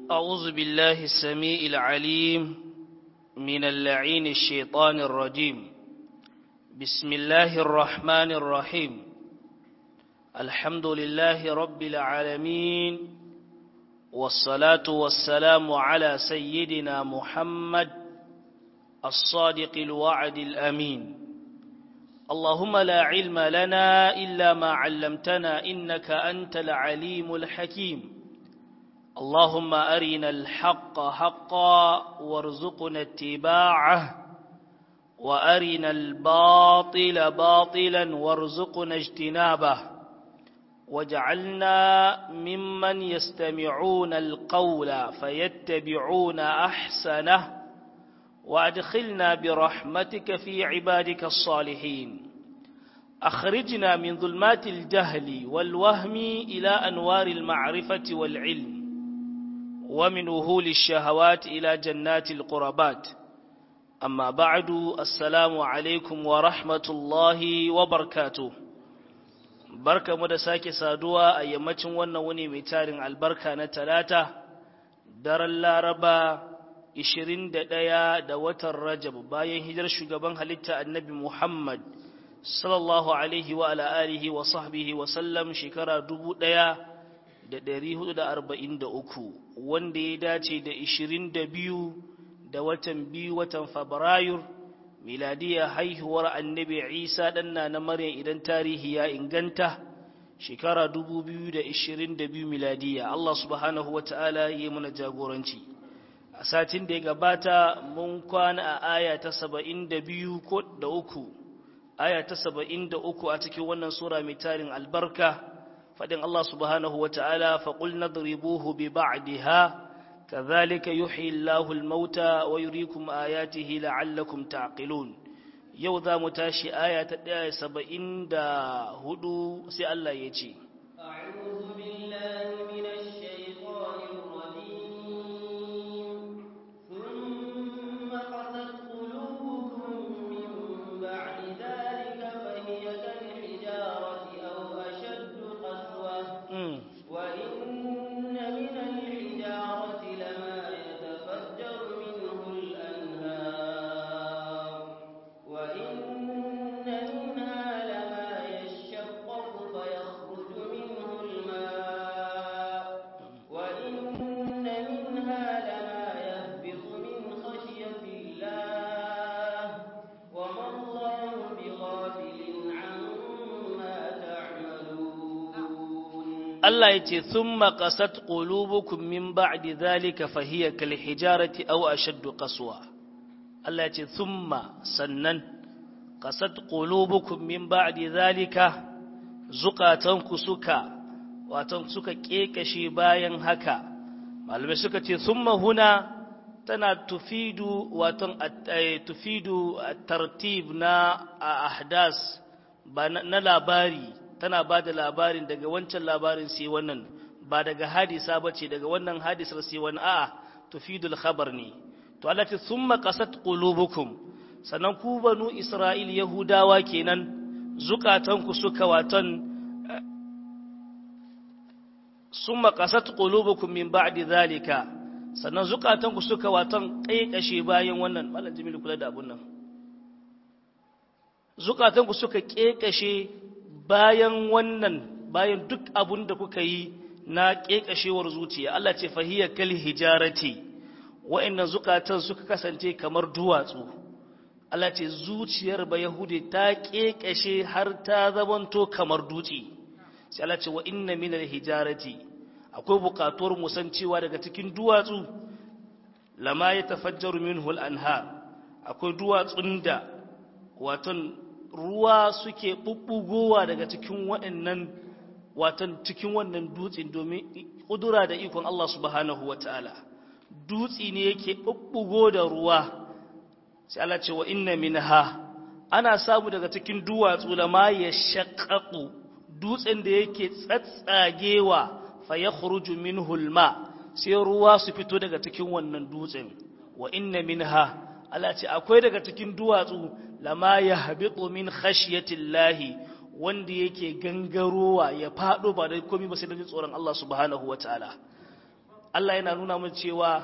أعوذ بالله السميع العليم من اللعين الشيطان الرجيم بسم الله الرحمن الرحيم الحمد لله رب العالمين والصلاة والسلام على سيدنا محمد الصادق الوعد الأمين اللهم لا علم لنا إلا ما علمتنا إنك أنت العليم الحكيم اللهم أرنا الحق حقا وارزقنا اتباعه وأرنا الباطل باطلا وارزقنا اجتنابه واجعلنا ممن يستمعون القول فيتبعون أحسنه وأدخلنا برحمتك في عبادك الصالحين أخرجنا من ظلمات الجهل والوهم إلى أنوار المعرفة والعلم ومن وهول الشهوات إلى جنات القربات أما بعد السلام عليكم ورحمة الله وبركاته barka mu da sake saduwa a yammacin wannan wuni mai tarin albarka na talata daren laraba 21 da watan rajab bayan hijar shugaban halitta annabi muhammad sallallahu alaihi wa ala alihi wa sahbihi wa sallam shekara 1443 wanda ya dace da 22 da watan biyu watan fabrairu miladiya haihuwar annabi isa ɗanna na maryam idan tarihi ya inganta shekara 2022 miladiya Allah subhanahu wa ta'ala yi mana jagoranci a satin da ya gabata mun kwana a aya ta 72 ko da uku aya ta 73 a cikin wannan sura mai tarin albarka faɗin Allah subhanahu wa ta'ala faƙul nadribuhu bi ba'diha كذلك يحيي الله الموتى ويريكم آياته لعلكم تعقلون yau za mu tashi aya ta ɗaya saba'in da hudu sai Allah ya ce Allah ya ce, Thumma ƙasat ƙulubukun min ba'di zalika fahiyya kal hijarati aw ashaddu qaswa. Allah ya ce, Thumma sannan ƙasat ƙulubukun min ba'di zalika zukatanku suka, watan suka ƙeƙashe bayan haka. Malamai suka ce, Thumma huna tana tufidu, watan tufidu tartib na ahdas ba na labari. tana ba da labarin daga wancan labarin sai wannan ba daga hadisa ba ce daga wannan hadisar sai wani a'a tufidul khabar ne to Allah ce summa qasat qulubukum sannan ku banu Isra'il Yahudawa kenan zukatanku suka watan summa qasat qulubukum min ba'di zalika sannan zukatanku suka watan kaikashe bayan wannan mallan Jamilu kula da abun nan zukatanku suka kekashe bayan wannan bayan duk abun da kuka yi na ƙeƙashewar zuciya Allah ce fahiyya kal hijarati wa'annan zukatan suka kasance kamar duwatsu Allah ce zuciyar ba yahudi ta ƙeƙashe har ta zamanto kamar dutse sai Allah ce wa inna min hijarati akwai buƙatuwar musan cewa daga cikin duwatsu lama ya tafajjaru minhu al-anhar akwai duwatsun da waton ruwa suke ɓuɓɓugowa daga cikin waɗannan watan cikin wannan dutsen domin ƙudura da ikon Allah subhanahu wa ta'ala dutse ne yake ɓuɓɓugo da ruwa sai Allah ce wa inna minha ana samu daga cikin duwatsu da ma ya shaƙaƙu dutsen da yake tsatsagewa fa ya min hulma sai ruwa su fito daga cikin wannan dutsen wa inna minha Allah ce akwai daga cikin duwatsu lama ya habitu min khashiyatillahi wanda yake gangarowa ya fado ba da komai ba sai da tsoron Allah subhanahu wataala Allah yana nuna mun cewa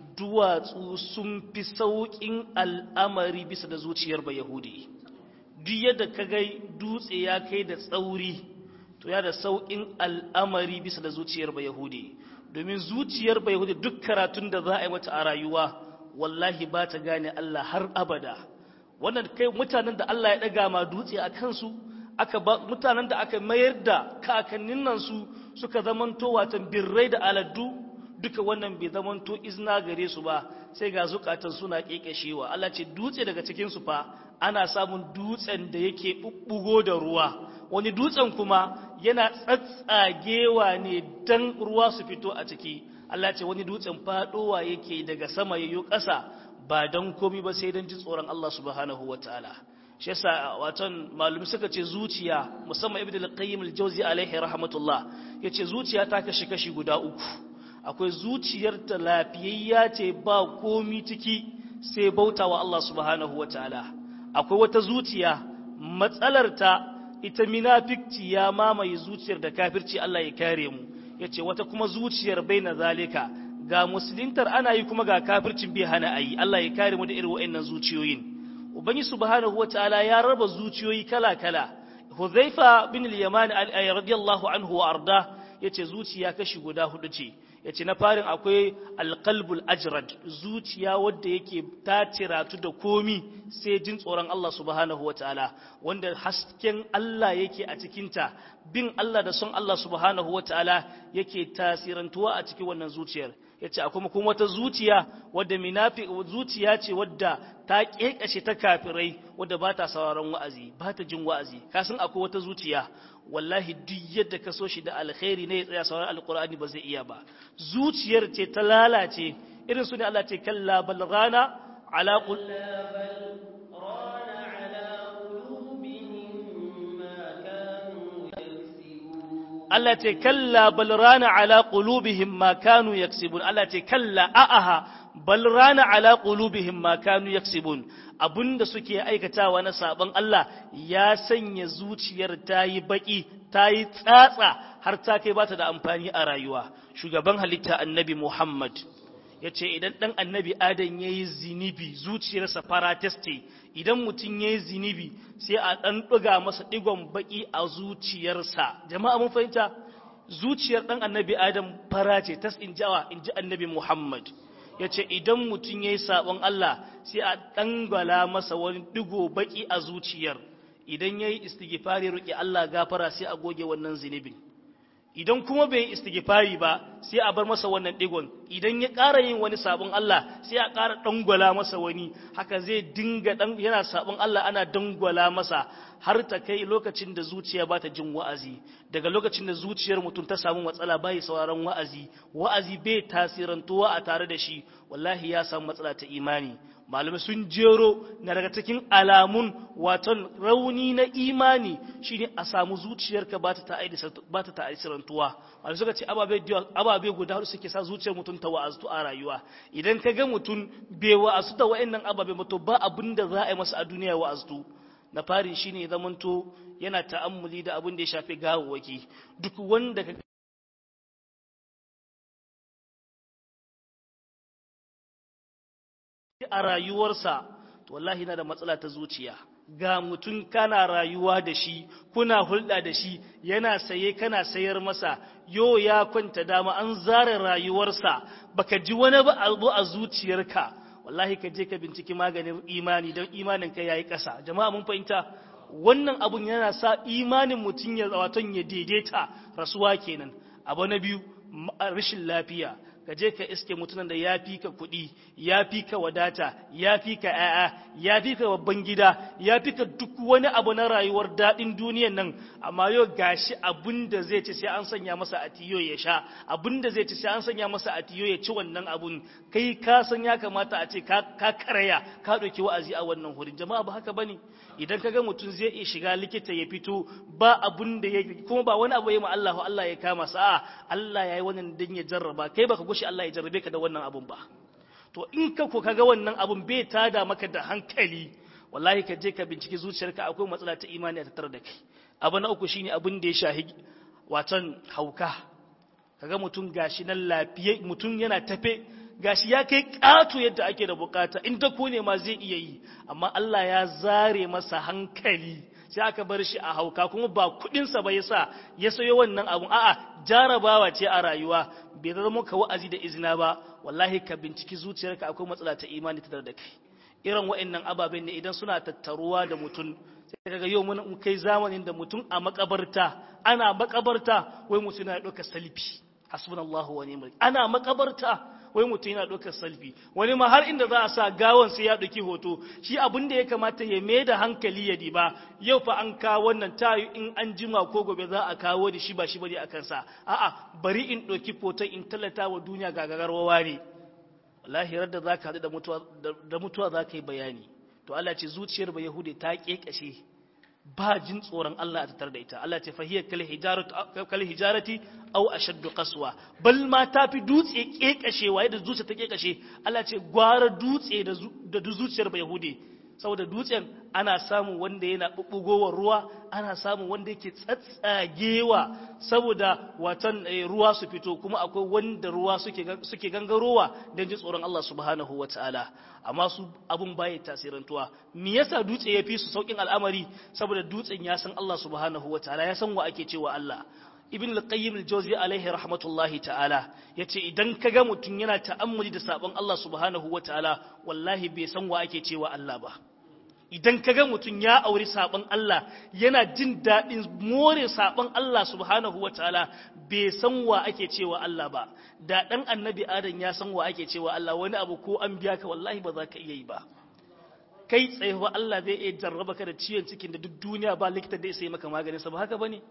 duwatsu sun fi sauƙin al'amari bisa da zuciyar ba Yahudi duk yadda ka gai dutse ya kai da tsauri to ya da sauƙin al'amari bisa da zuciyar ba Yahudi domin zuciyar ba Yahudi duk karatun da za a yi mata a rayuwa wallahi ba ta gane Allah har abada wannan kai mutanen da Allah ya ɗaga ma dutse a kansu aka ba mutanen da aka mayar da kakannin nan su suka zamanto watan birrai da aladdu duka wannan bai zamanto izna gare su ba sai ga zukatan suna kekeshewa Allah ce dutse daga cikin su fa ana samun dutsen da yake bubbugo da ruwa wani dutsen kuma yana tsatsagewa ne dan ruwa su fito a ciki Allah ce wani dutsen fadowa yake daga sama yayyo ƙasa ba dan komi ba sai dan ji tsoron Allah subhanahu wataala shi yasa watan malumi suka ce zuciya musamman ibnu al-qayyim al-jawzi alaihi rahmatullah yace zuciya ta kashi kashi guda uku akwai zuciyar ta lafiyayya ce ba komi ciki sai bautawa Allah subhanahu wataala akwai wata zuciya matsalar ta ita munafikci ya mamaye zuciyar da kafirci Allah ya kare mu yace wata kuma zuciyar baina zalika ga musulintar ana yi kuma ga kafircin bai hana ayi Allah ya kare mu da irin wa'annan zuciyoyin ubangi subhanahu wataala ya raba zuciyoyi kala-kala huzaifa bin al-yaman radiyallahu anhu wa arda yace zuciya kashi guda hudu ce yace na farin akwai alqalbul ajrad zuciya wadda yake ta tiratu da komi sai jin tsoron Allah subhanahu wataala wanda hasken Allah yake a cikinta bin Allah da son Allah subhanahu wataala yake tasirantuwa a cikin wannan zuciyar yace akwai kuma wata zuciya wadda minafi zuciya ce wadda ta kekashe ta kafirai wadda ba ta sauraron wa'azi ba ta jin wa'azi kasan akwai wata zuciya wallahi duk yadda ka so shi da alkhairi ne ya tsaya sauraron alqur'ani ba zai iya ba zuciyar ce ta lalace irin su ne Allah ce kalla bal rana ala Allah ce kalla bal rana ala qulubihim ma kanu yaksibun Allah ce kalla a'aha bal rana ala qulubihim ma kanu yaksibun abinda suke aikatawa na saban Allah ya sanya zuciyar ta yi baki ta yi tsatsa har ta kai bata da amfani a rayuwa shugaban halitta annabi Muhammad ya ce idan ɗan annabi adam ya yi zinibi zuciyarsa farateste idan mutum ya yi zinibi sai a ɗan ɗuga masa ɗigon baƙi a zuciyarsa jama'a mun fahimta zuciyar ɗan annabi adam fara ce tas in jawa in ji annabi muhammad ya ce idan mutum ya yi saɓon allah sai a ɗangwala masa wani ɗigo baƙi a zuciyar idan ya yi istighfari roƙi allah gafara sai a goge wannan zinibin idan kuma bai istighfari ba sai a bar masa wannan digon idan ya ƙara yin wani sabon Allah sai a ƙara dangwala masa wani haka zai dinga dan yana sabon Allah ana dangwala masa har ta kai lokacin da zuciya ba ta jin wa'azi daga lokacin da zuciyar mutum ta samu matsala bai sauraron wa'azi wa'azi bai tasirantuwa a tare da shi wallahi ya samu matsala ta imani malamai sun jero na daga cikin alamun waton rauni na imani shine a samu zuciyarka ba ta ta'asirantuwa wanda suka ce ababe guda hudu suke sa zuciyar mutum ta wa'aztu a rayuwa idan ka ga mutum bai wa'azu da wa'annan ababe ba to ba abin da za a yi masa a duniya wa'aztu na fari shine zamanto yana ta'ammuli da abin da ya shafi gawawwaki duk wanda ka a rayuwarsa to wallahi na da matsala ta zuciya ga mutum kana rayuwa da shi kuna hulɗa da shi yana saye kana sayar masa yo ya kwanta dama an zara rayuwarsa baka ji wani ba abu a zuciyarka wallahi ka je ka binciki maganin imani don imanin ka yayi ƙasa jama'a mun fahimta wannan abun yana sa imanin mutum ya waton ya daidaita rasuwa kenan abu na biyu rashin lafiya ka je ka iske mutumin da ya fi ka kuɗi ya fi ka wadata ya fi ka ‘ya'ya ya fi ka babban gida ya fi ka duk wani abu na rayuwar daɗin duniyan nan amma yau gashi abin da zai ci sai an sanya masa a tiyo ya sha abin da zai ci sai an sanya masa a tiyo ya ci wannan abun kai ka san ya kamata a ce ka karaya ka ɗauki wa'azi a wannan hurin jama'a ba haka bane idan ka ga mutum zai iya shiga likita ya fito ba abun da ya kuma ba wani abu ya ma Allah Allah ya kama sa Allah ya yi wannan dan ya jarraba kai baka gushi Allah ya jarrabe ka da wannan abun ba to in ka ko kaga wannan abun bai tada maka da hankali wallahi ka je ka binciki zuciyarka akwai matsala ta imani a tattare da kai abu na uku shine abin da ya shahi watan hauka kaga mutum gashi nan lafiye mutum yana tafe gashi ya kai ƙato yadda ake da bukata in ta ne ma zai iya yi amma Allah ya zare masa hankali sai aka bar shi a hauka kuma ba kudinsa ba yasa ya sayo wannan abun a'a jarabawa ce a rayuwa bai zama ka wa'azi da izina ba wallahi ka binciki zuciyarka akwai matsala ta imani ta da kai irin wa'annan ababen ne idan suna tattaruwa da mutum sai kaga yau mun kai zamanin da mutum a makabarta ana makabarta wai mutum yana ɗaukar salfi hasbunallahu wa ni'mal ana makabarta wai mutum yana ɗaukar salfi wani ma har inda za a sa gawan sai ya ɗauki hoto shi abin da ya kamata ya mai da hankali ya diba yau fa an kawo wannan tayi in an jima ko gobe za a kawo da shi ba shi bane a kansa a'a bari in ɗauki hoton in tallata wa duniya gagagarwa ne wallahi da za ka haɗu da mutuwa za ka yi bayani to Allah ce zuciyar ba Yahudi ta ƙeƙashe ba jin tsoron Allah a tattar da ita Allah ce fahiyar kal hijarati au ashaddu qaswa bal ma ta fi dutse ƙeƙashewa yadda zuciya ta ƙeƙashe Allah ce gwara dutse da zuciyar ba Yahudi saboda dutsen ana samun wanda yana bubbugowar ruwa ana samun wanda yake tsatsagewa saboda watan ruwa su fito kuma akwai wanda ruwa suke gangarowa don ji tsoron Allah subhanahu wa ta'ala amma su abun baya tasirantuwa me yasa dutse ya fi su saukin al'amari saboda dutsen ya san Allah subhanahu wa ta'ala ya san wa ake cewa Allah ibn al-qayyim al-jawzi alaihi rahmatullahi ta'ala yace idan kaga mutum yana ta'ammuli da sabon Allah subhanahu wa ta'ala wallahi bai san wa ake cewa Allah ba idan ka ga mutum ya auri sabon Allah yana jin daɗin more sabon Allah subhanahu wa ta'ala bai san wa ake cewa Allah ba da ɗan annabi adam ya san wa ake cewa Allah wani abu ko an biya ka wallahi ba za ka iya yi ba kai tsaye ba Allah zai iya jarraba ka da ciwon cikin da duk duniya ba likita da sai maka maganin sa ba haka bane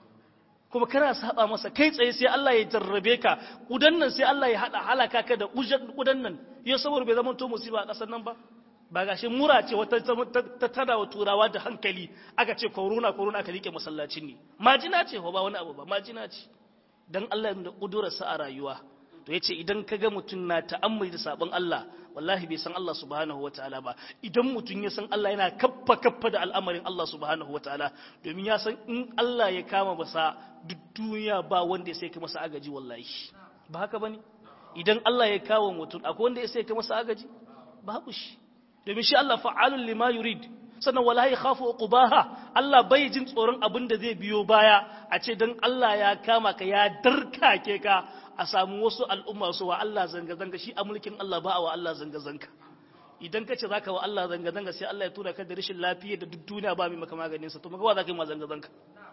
kuma kana saba masa kai tsaye sai Allah ya jarrabe ka kudan nan sai Allah ya hada halaka ka da kudan nan yau saboda bai zama to musiba a ƙasar nan ba ba gashi mura ce wata ta tada wa turawa da hankali aka ce korona korona aka rike masallacin ne majina ce ba wani abu ba majina ce dan Allah da kudurarsa a rayuwa to yace idan kaga mutum na ta'ammuli da sabon Allah wallahi bai san Allah subhanahu wataala ba idan mutum ya san Allah yana kaffa kaffa da al'amarin Allah subhanahu wataala domin ya san in Allah ya kama masa duk duniya ba wanda ya sai ka masa agaji wallahi ba haka bane idan Allah ya kawo mutum akwai wanda ya sai ka masa agaji babu shi domin shi Allah fa'alun lima yurid sannan wala ya khafu uqubaha Allah bai jin tsoron abin da zai biyo baya a ce dan Allah ya kama ka ya darkake ka a samu wasu al'umma su wa Allah zanga zanga shi a mulkin Allah ba wa Allah zanga zanga idan ka ce zaka wa Allah zanga zanga sai Allah ya tura ka da rashin lafiya da duk duniya ba mai maka maganin sa to maka wa zaka yi ma zanga zanga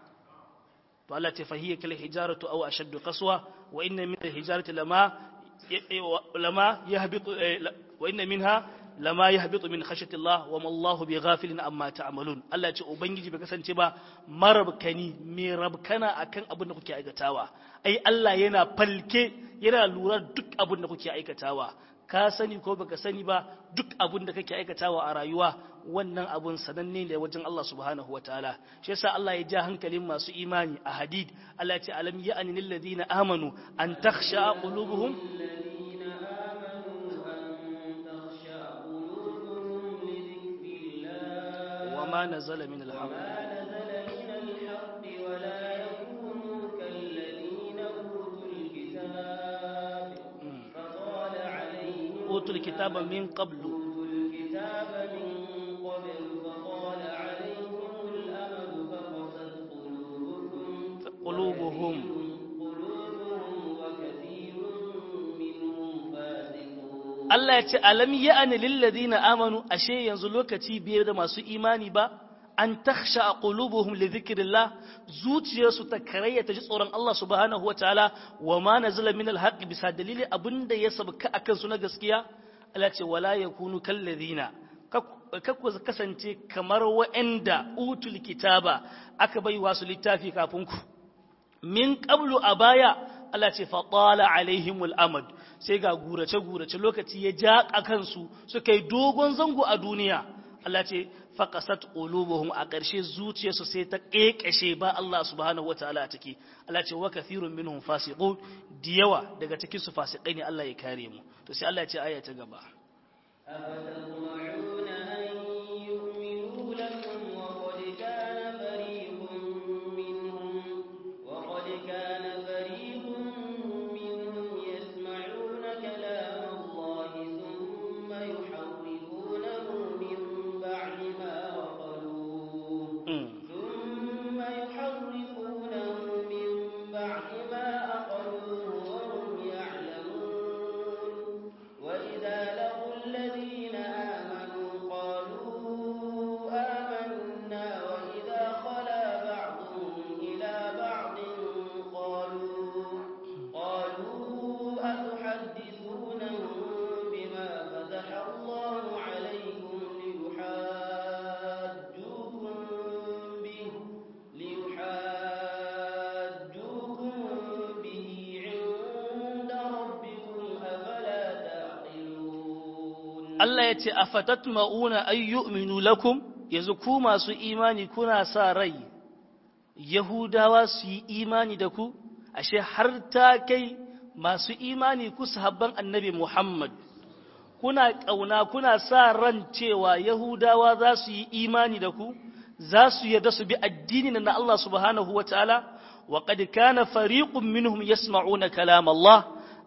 to Allah ta fahiya kal hijaratu aw ashaddu qaswa wa inna min al hijarati lama lama yahbitu wa inna minha lama ya habitu min khashati Allah wa mallahu bi ghafilin amma ta'malun Allah ce ubangiji bai kasance ba marabkani me rabkana akan abin da kuke aikatawa ai Allah yana falke yana lura duk abin da kuke aikatawa ka sani ko baka sani ba duk abin da kake aikatawa a rayuwa wannan abun sananne ne wajen Allah subhanahu wataala shi yasa Allah ya ja hankalin masu imani a hadid Allah ya ce alam ya'ani lil ladina amanu an takhsha qulubuhum وما نزل من الحق وما نزل من الحق ولا يكونوا كالذين أوتوا الكتاب فطال عليهم أوتوا الكتاب من قبل أوتوا الكتاب من قبل فطال عليهم الأمد فقست قلوبكم قلوبهم قلوبهم وكثير منهم فاسقون Allah ya ce alam ya'ani lil ladina amanu ashe yanzu lokaci biyar da masu imani ba an takhsha qulubuhum li dhikrillah zuciyarsu ta karaya ta ji tsoron Allah subhanahu wataala wa ma nazala min alhaqi bisa dalili abinda ya sabka akan su na gaskiya Allah ce wala yakunu kal ladina kakku kasance kamar wa'anda utul kitaba aka bai wasu littafi kafin ku min qablu a baya Allah ce faɗala alaihimul amad sai ga gurace-gurace lokaci ya ja a kansu suka yi dogon zango a duniya Allah ce faƙasat ƙulubuhum a ƙarshe zuciyarsu sai ta ƙeƙashe ba Allah subhanahu wa ta'ala a ciki Allah ce wa kathirun minhum fasiqun da yawa daga cikin su fasikai ne Allah ya kare mu to sai Allah ya ce aya ta gaba أفتطمعون أن يؤمنوا لكم وقد كان فريق منهم وقد كان فريق Allah ya ce afatatma'una ay yu'minu lakum yanzu ku masu imani kuna sa rai Yahudawa su yi imani da ku ashe har ta kai masu imani ku sahabban annabi Muhammad kuna ƙauna kuna sa ran cewa Yahudawa za su yi imani da ku za su yarda su bi addini na Allah subhanahu wa ta'ala wa qad kana fariqun minhum yasma'una kalam Allah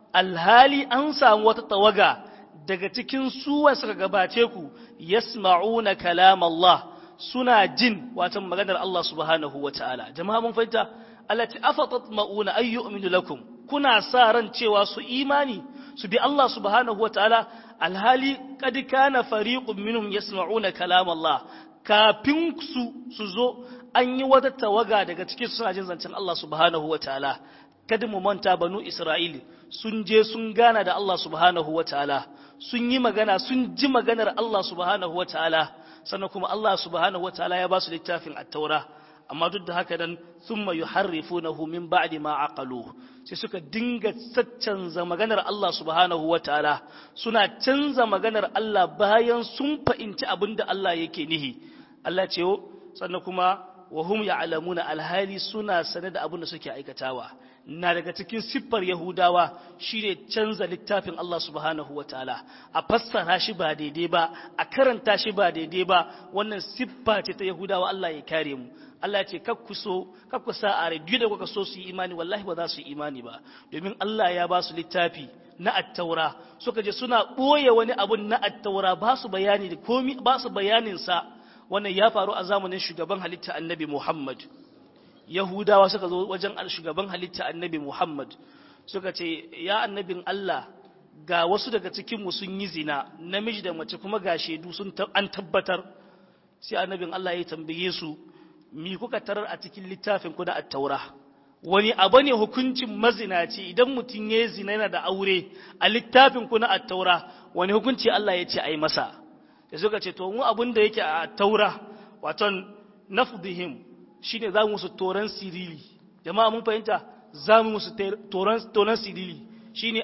alhali an samu wata tawaga daga cikin suwa suka gabace ku yasma'una kalam Allah suna jin watan maganar Allah subhanahu wa ta'ala jama'a mun fahimta allati afatatma'una ay yu'minu lakum kuna sa ran cewa su imani su bi Allah subhanahu wa ta'ala alhali qad kana fariqun minhum yasma'una kalam Allah kafin su su zo an yi wata tawaga daga cikin suna jin zancen Allah subhanahu wa ta'ala kada mu manta banu Isra'ili sun je sun gana da Allah subhanahu wa ta'ala sun yi magana sun ji maganar Allah subhanahu wa ta'ala sannan kuma Allah subhanahu wa ta'ala ya ba su littafin at-taura amma duk da haka dan thumma yuharrifunahu min ba'di ma aqalu sai suka dinga caccanza maganar Allah subhanahu wa ta'ala suna canza maganar Allah bayan sun fahimci abin da Allah yake nihi Allah ce sannan kuma wa hum ya'lamuna alhali suna sane da abin da suke aikatawa na daga cikin siffar Yahudawa shine canza littafin Allah subhanahu wa ta'ala a fassara shi ba daidai ba a karanta shi ba daidai ba wannan siffa ce ta Yahudawa Allah ya kare mu Allah ce kakku so kakku sa a rediyo da kuka so su yi imani wallahi ba za su yi imani ba domin Allah ya ba su littafi na attaura suka je suna ɓoye wani abun na attaura ba su bayani da komi ba su bayanin sa wannan ya faru a zamanin shugaban halitta annabi Muhammad Yahudawa suka zo wajen shugaban halitta annabi Muhammad suka ce ya annabin Allah ga wasu daga cikinmu sun yi zina namiji da mace kuma ga shaidu sun an tabbatar sai annabin Allah ya tambaye su mi kuka tarar a cikin littafin ku na attaura wani abu ne hukuncin mazinaci idan mutum ya zina yana da aure a littafin ku na attaura wani hukunci Allah ya ce a yi masa da suka ce to mu abin da yake a attaura waton nafdihim shine za mu musu toran sirili jama'a mun fahimta za mu musu toran sirili shine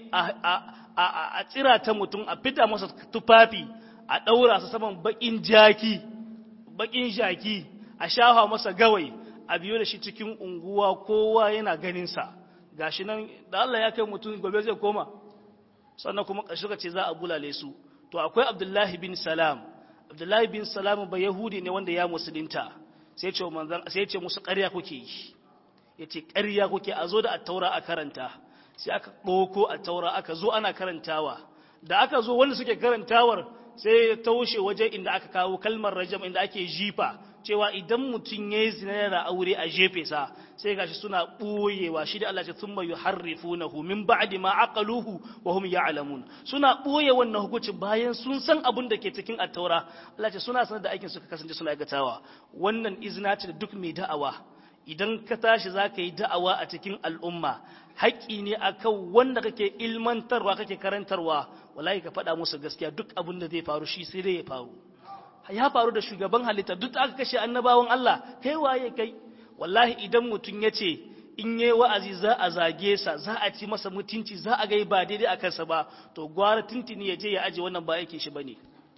a tsira ta mutum a fita masa tufafi a ɗaura su saman baƙin jaki baƙin jaki a shafa masa gawai a biyo da shi cikin unguwa kowa yana ganinsa gashi nan da Allah ya kai mutum gobe zai koma sannan kuma ƙarshe ce za a bulale su to akwai abdullahi bin salam abdullahi bin salam ba yahudi ne wanda ya musulunta sai ce manzan sai ce musu ƙarya kuke yi yace ƙarya kuke a zo da attaura a karanta sai aka ɗauko attaura aka zo ana karantawa da aka zo wanda suke karantawar sai ya taushe waje inda aka kawo kalmar rajam inda ake jifa cewa idan mutum ya yi zina yana aure a jefe sa sai gashi suna ɓoyewa shi da Allah ce thumma yuharrifunahu min ba'di ma aqaluhu wa hum ya'lamun suna ɓoye wannan hukunci bayan sun san abin da ke cikin at-taura Allah ce suna sanar da aikin suka kasance suna aikatawa wannan izina ce da duk mai da'awa idan ka tashi za ka yi da'awa a cikin al'umma haƙƙi ne akan wanda kake ilmantarwa kake karantarwa wallahi ka faɗa musu gaskiya duk abin da zai faru shi sai dai ya faru ya faru da shugaban halitta duk aka kashe annabawan Allah kai waye kai wallahi idan mutum ya ce in yi wa'azi za a zage sa za a ci masa mutunci za a gai ba daidai a kansa ba to gwara tuntuni ya je ya aje wannan ba yake shi bane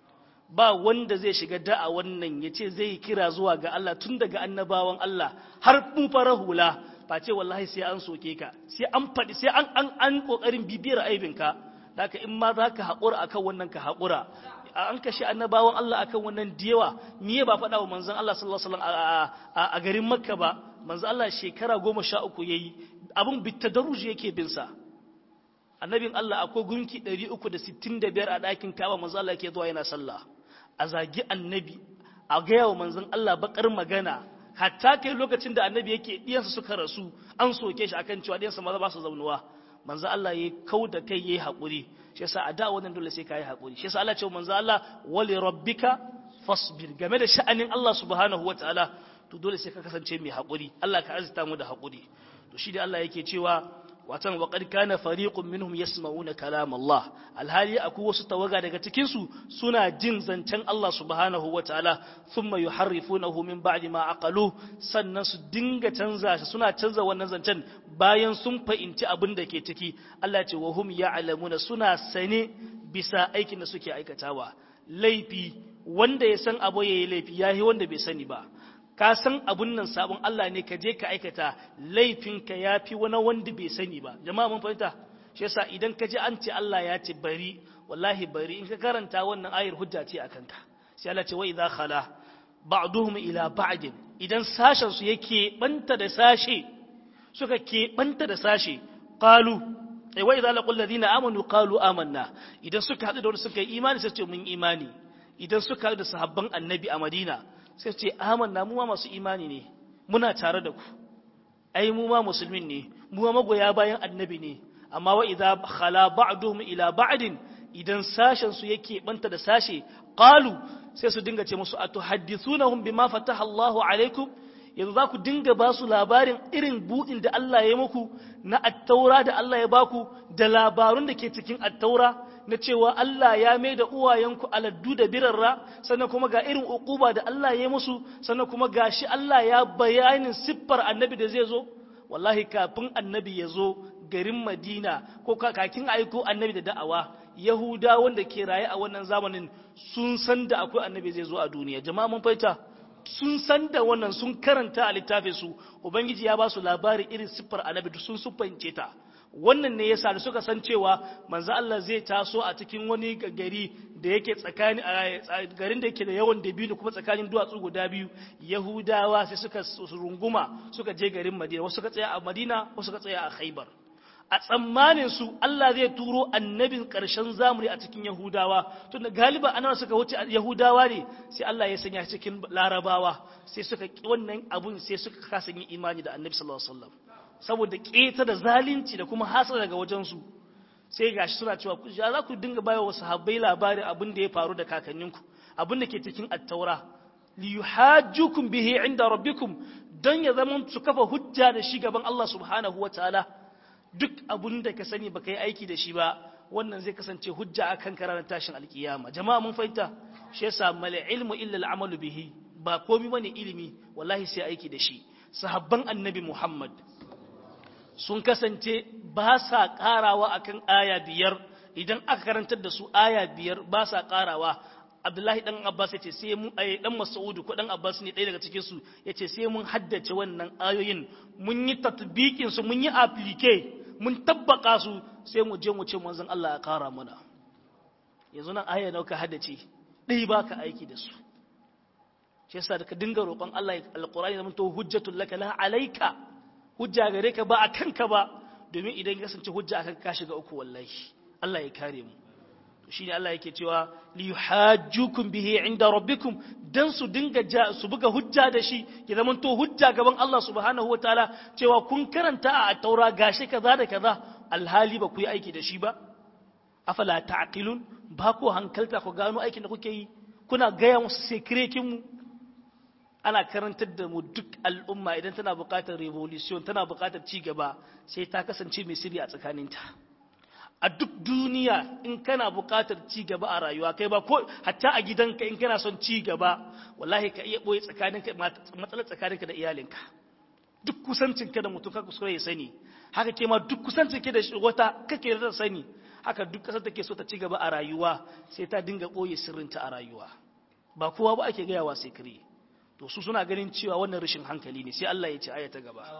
ba wanda zai shiga da'a wannan ya ce zai kira zuwa ga Allah tun daga annabawan Allah har mun fara hula ba ce wallahi sai an soke ka sai an faɗi sai an an an kokarin bibiyar aibinka haka in ma za ka haƙura akan wannan ka haƙura an kashe annabawan Allah akan wannan diyawa miye ba faɗa wa manzon Allah sallallahu alaihi wasallam a garin Makka ba manzon Allah shekara goma sha uku yayi abin bitadarruji yake bin sa annabin Allah akwai gunki 365 a ɗakin Kaaba manzon Allah yake zuwa yana sallah a zagi annabi a gaya wa manzon Allah bakar magana hatta kai lokacin da annabi yake diyansa suka rasu an soke shi akan cewa diyansa maza ba su zaunuwa manzo Allah yayi kau da kai yayi hakuri shi yasa a da wannan dole sai kai hakuri shi yasa Allah ce manzo Allah wali rabbika fasbir game da sha'anin Allah subhanahu wataala to dole sai ka kasance mai hakuri Allah ka azita mu da hakuri to shi da Allah yake cewa watan wa qad kana fariqun minhum yasma'una kalam Allah alhali akwai wasu tawaga daga cikin su suna jin zancen Allah subhanahu wataala thumma yuharrifunahu min ba'di ma aqalu sannan su dinga canza shi suna canza wannan zancen bayan sun fahimci abin da ke ciki Allah ce wa hum ya'lamuna suna sane bisa aikin da suke aikatawa laifi wanda ya san abu yayi laifi yayi wanda bai sani ba ka san abun nan sabon Allah ne ka je ka aikata laifinka yafi wani wanda bai sani ba jama'a mun fahimta shi yasa idan ka ji an ce Allah ya ce bari wallahi bari in ka karanta wannan ayar hujja ce akan ka sai Allah ce wa idza khala ba'duhum ila ba'd idan sashen su yake banta da sashe suka ke banta da sashe qalu ai wa idza laqul ladina amanu qalu amanna idan suka hadu da wanda suka yi imani sai ce mun imani idan suka hadu da sahabban annabi a Madina sai ce amanna mu ma masu imani ne muna tare da ku ai mu ma musulmin ne mu ma magoya bayan annabi ne amma wa idza khala ba'duhum ila ba'din idan sashen su yake banta da sashe qalu sai su dinga ce musu atuhaddithunahum bima fataha Allahu alaikum yanzu za ku dinga ba su labarin irin buɗin da Allah ya muku na attaura da Allah ya baku da labarun da ke cikin attaura na cewa Allah ya mai da uwayenku aladdu da birarra sannan kuma ga irin uquba da Allah ya musu sannan kuma ga shi Allah ya bayanin siffar annabi da zai zo wallahi kafin annabi ya zo garin Madina ko kakin aiko annabi da da'awa Yahuda wanda ke raye a wannan zamanin sun san da akwai annabi zai zo a duniya jama'a mun fahimta sun san da wannan sun karanta a littafin su ubangiji ya ba su labari irin siffar annabi sun siffance ta wannan ne yasa da suka san cewa manzo Allah zai taso a cikin wani gari da yake tsakani garin da yake da yawan dabino kuma tsakanin duwatsu guda biyu yahudawa sai suka runguma suka je garin madina wasu suka tsaya a madina wasu suka tsaya a khaibar a tsammanin su Allah zai turo annabin ƙarshen zamani a cikin Yahudawa tun da galiba annabawa suka wuce Yahudawa ne sai Allah ya sanya cikin Larabawa sai suka wannan abun sai suka kasa yin imani da Annabi sallallahu alaihi wasallam saboda keta da zalunci da kuma hasara daga wajen su sai gashi suna cewa ku ya za ku dinga bayar wa sahabbai labarin abin da ya faru da kakanninku abin da ke cikin at-taura li yuhajjukum bihi inda rabbikum dan ya zama su kafa hujja da shi gaban Allah subhanahu wataala duk abun da ka sani baka yi aiki da shi ba wannan zai kasance hujja akan karanar tashin alkiyama jama'a mun fahimta shi yasa mal ilmu illa al'amalu bihi ba komai bane ilimi wallahi sai aiki da shi sahabban annabi Muhammad sun kasance ba sa karawa akan aya biyar idan aka karantar da su aya biyar ba sa karawa Abdullahi dan Abbas yace sai mun ai dan Mas'ud ko dan Abbas ne ɗaya daga cikin su yace sai mun haddace wannan ayoyin mun yi tatbikin su mun yi applique mun tabbaka su sai mu je mu ce manzon Allah ya kara mana yanzu nan aya nauka haddace dai baka aiki da su shi yasa da ka dinga roƙon Allah alqur'ani zaman to hujjatul laka la alayka hujja gare ka ba akan ka ba domin idan ya kasance hujja akan ka shiga uku wallahi Allah ya kare mu shine Allah yake cewa li yuhajjukum bihi inda rabbikum dan su dinga su buga hujja da shi ya zaman to hujja gaban Allah subhanahu wataala cewa kun karanta a taura gashi kaza da kaza alhali ba ku yi aiki da shi ba afala ta'qilun ba ku hankalta ku gano aikin da kuke yi kuna gaya musu sekrekin mu ana karantar da mu duk al'umma idan tana buƙatar revolution tana buƙatar ci gaba sai ta kasance mai sirri a tsakaninta a duk duniya in kana buƙatar ci gaba a rayuwa kai ba ko hatta a gidanka in kana son ci gaba wallahi ka iya boye tsakaninka matsalar tsakaninka da iyalinka duk kusancinka da mutum ka kuskure ya sani haka ke ma duk kusancinka da wata kake da sani haka duk kasar take so ta ci gaba a rayuwa sai ta dinga boye sirrinta a rayuwa ba kowa ba ake gaya wa sekre to su suna ganin cewa wannan rashin hankali ne sai Allah ya ce aya ta gaba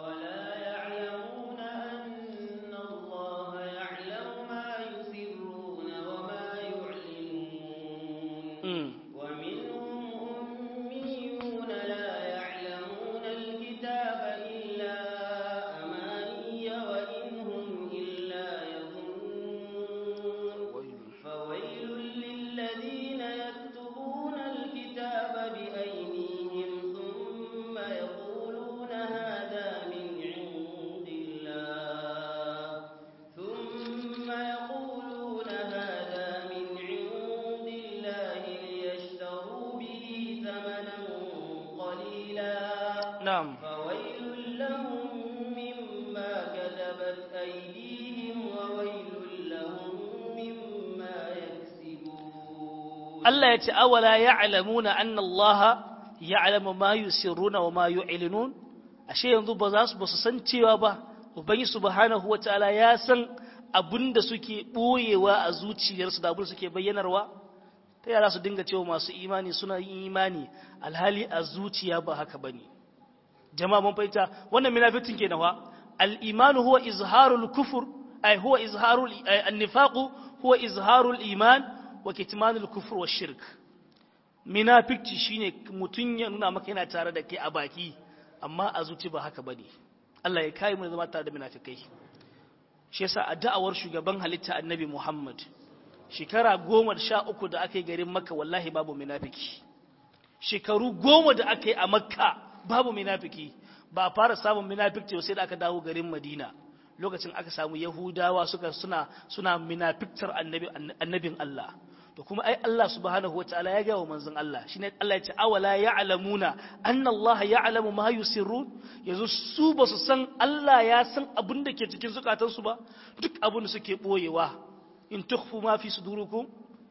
نعم فويل لهم مما كتبت أيديهم وويل لهم مما يكسبون الله يتي أولا يعلمون أن الله يعلم ما يسرون وما يعلنون ashe yanzu ba za su ba su san cewa ba ubangi subhanahu wataala ya san abinda suke boyewa a zuciyarsu da abin suke bayyanarwa ta yara su dinga cewa masu imani suna yin imani alhali a zuciya ba haka bane jama'a mun fahimta wannan munafikin ke nawa al-imanu huwa izharul kufur ay huwa izharul an-nifaq huwa izharul iman wa kitmanul kufr wa shirk munafici shine mutun ya nuna maka yana tare da kai a baki amma a zuci ba haka bane Allah ya kai mu zama tare da munafikai shi yasa a da'awar shugaban halitta annabi Muhammad shekara goma da sha uku da aka yi garin makka wallahi babu munafiki shekaru goma da aka yi a makka babu munafiki ba a fara samun munafiki sai da aka dawo garin madina lokacin aka samu yahudawa suka suna suna munafiktar annabi annabin Allah to kuma ai Allah subhanahu wataala ya gawa manzon Allah shine Allah ya ce awala ya'lamuna anna Allah ya'lamu ma yusirrun yanzu su ba su san Allah ya san abin da ke cikin zukatansu ba duk abin da suke boyewa in tukhfu ma fi sudurikum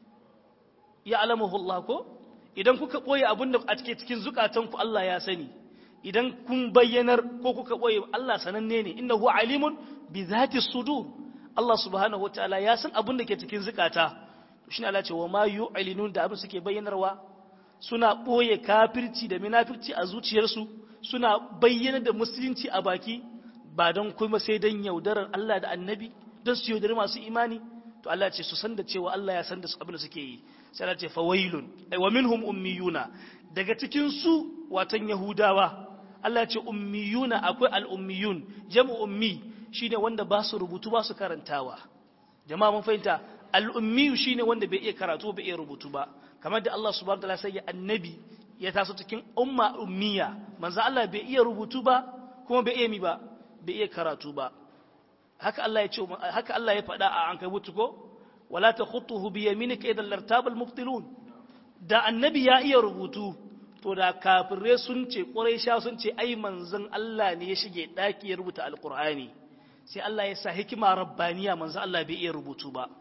ya'lamuhu Allah ko idan kuka boye abin da a cikin cikin zukatanku Allah ya sani idan kun bayyanar ko kuka boye Allah sananne ne innahu alimun bi zati sudur Allah subhanahu wataala ya san abin da ke cikin zukata shine Allah ce wa ma yu'linun da abin suke bayyanarwa suna boye kafirci da munafirci a zuciyarsu suna bayyana da musulunci a baki ba don kuma sai don yaudarar Allah da annabi don su yaudari masu imani to Allah ce su san da cewa Allah ya san da su abin da suke yi sai Allah ce fawailun wa minhum ummiyuna daga cikin su watan yahudawa Allah ce ummiyuna akwai al-ummiyun jam'u ummi shine wanda ba su rubutu ba su karantawa jama'a mun fahimta al-ummiyu shine wanda bai iya karatu bai iya rubutu ba kamar da Allah subhanahu wataala sai ya annabi ya taso cikin umma ummiya manzo Allah bai iya rubutu ba kuma bai iya mi ba bai iya karatu ba haka Allah ya ce haka Allah ya faɗa a ankabutu ko wala takhutuhu bi yaminika idan lartabal mubtilun da annabi ya iya rubutu to da kafirai sun ce quraisha sun ce ai manzon Allah ne ya shige daki ya rubuta alqur'ani sai Allah ya sa hikima rabbaniya manzon Allah bai iya rubutu ba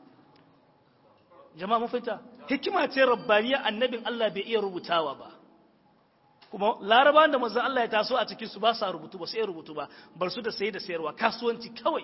jama'a mun fahimta hikima ce rabbaniya annabin Allah bai iya rubutawa ba kuma larabawan da manzon Allah ya taso a cikin su ba sa rubutu ba sai rubutu ba bar su da saye da sayarwa kasuwanci kawai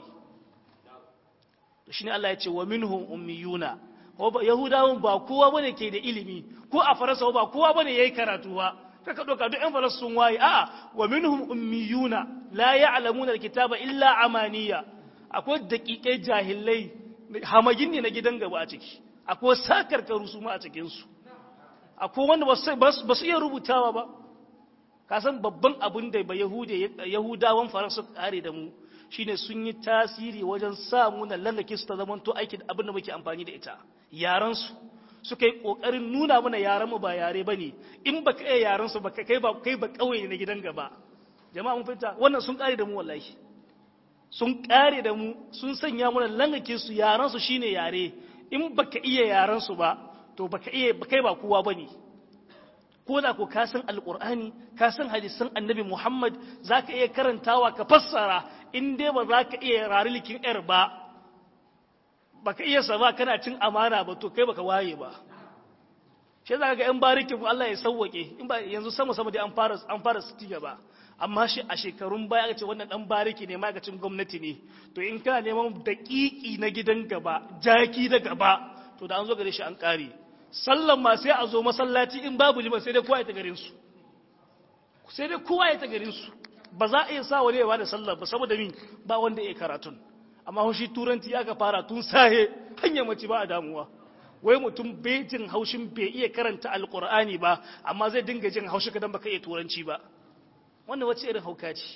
to shine Allah ya ce wa minhum ummiyuna yahudawan ba kowa bane ke da ilimi ko a faransa ba kowa bane yayi karatu ba kaka doka duk ɗan faransa sun waye a'a wa minhum ummiyuna la ya'lamuna alkitaba illa amaniya akwai daƙiƙai jahilai hamagin ne na gidan gaba a ciki akwai sakarkaru su ma a cikin su akwai wanda ba su iya rubutawa ba kasan babban abin da ba yahudawan faransa kare da mu shine sun yi tasiri wajen sa muna lallake su ta zaman to aiki da abin da muke amfani da ita yaran su suka yi kokarin nuna mana yaran mu ba yare bane in baka iya yaran su baka kai ba kai ba kauye na gidan gaba jama'a mun fita wannan sun kare da mu wallahi sun kare da mu sun sanya mana lallake su yaran su shine yare in baka iya yaran su ba to baka iya kai ba kowa bane ko da ko ka san alqur'ani ka san hadisan annabi Muhammad zaka iya karantawa ka fassara in dai ba zaka iya rarilikin yar ba baka iya sa ba kana cin amana ba to kai baka waye ba shi zaka ga yan barikin Allah ya sauwake in ba yanzu sama sama dai an fara an fara ci gaba amma shi a shekarun baya aka ce wannan dan bariki ne ma'aikacin gwamnati ne to in kana neman daƙiƙi na gidan gaba jaki da gaba to da an zo gare shi an ƙare sallan ma sai a zo masallaci in babu liman sai dai kowa ya ta garin su sai dai kowa ya ta garin su ba za a iya sa wani ya bada sallar ba saboda min ba wanda ya karatun amma shi turanci ya ka fara tun sahe hanyar mace ba a damuwa wai mutum bai jin haushin bai iya karanta alkur'ani ba amma zai dinga jin haushi kadan baka iya turanci ba wannan wace irin hauka ce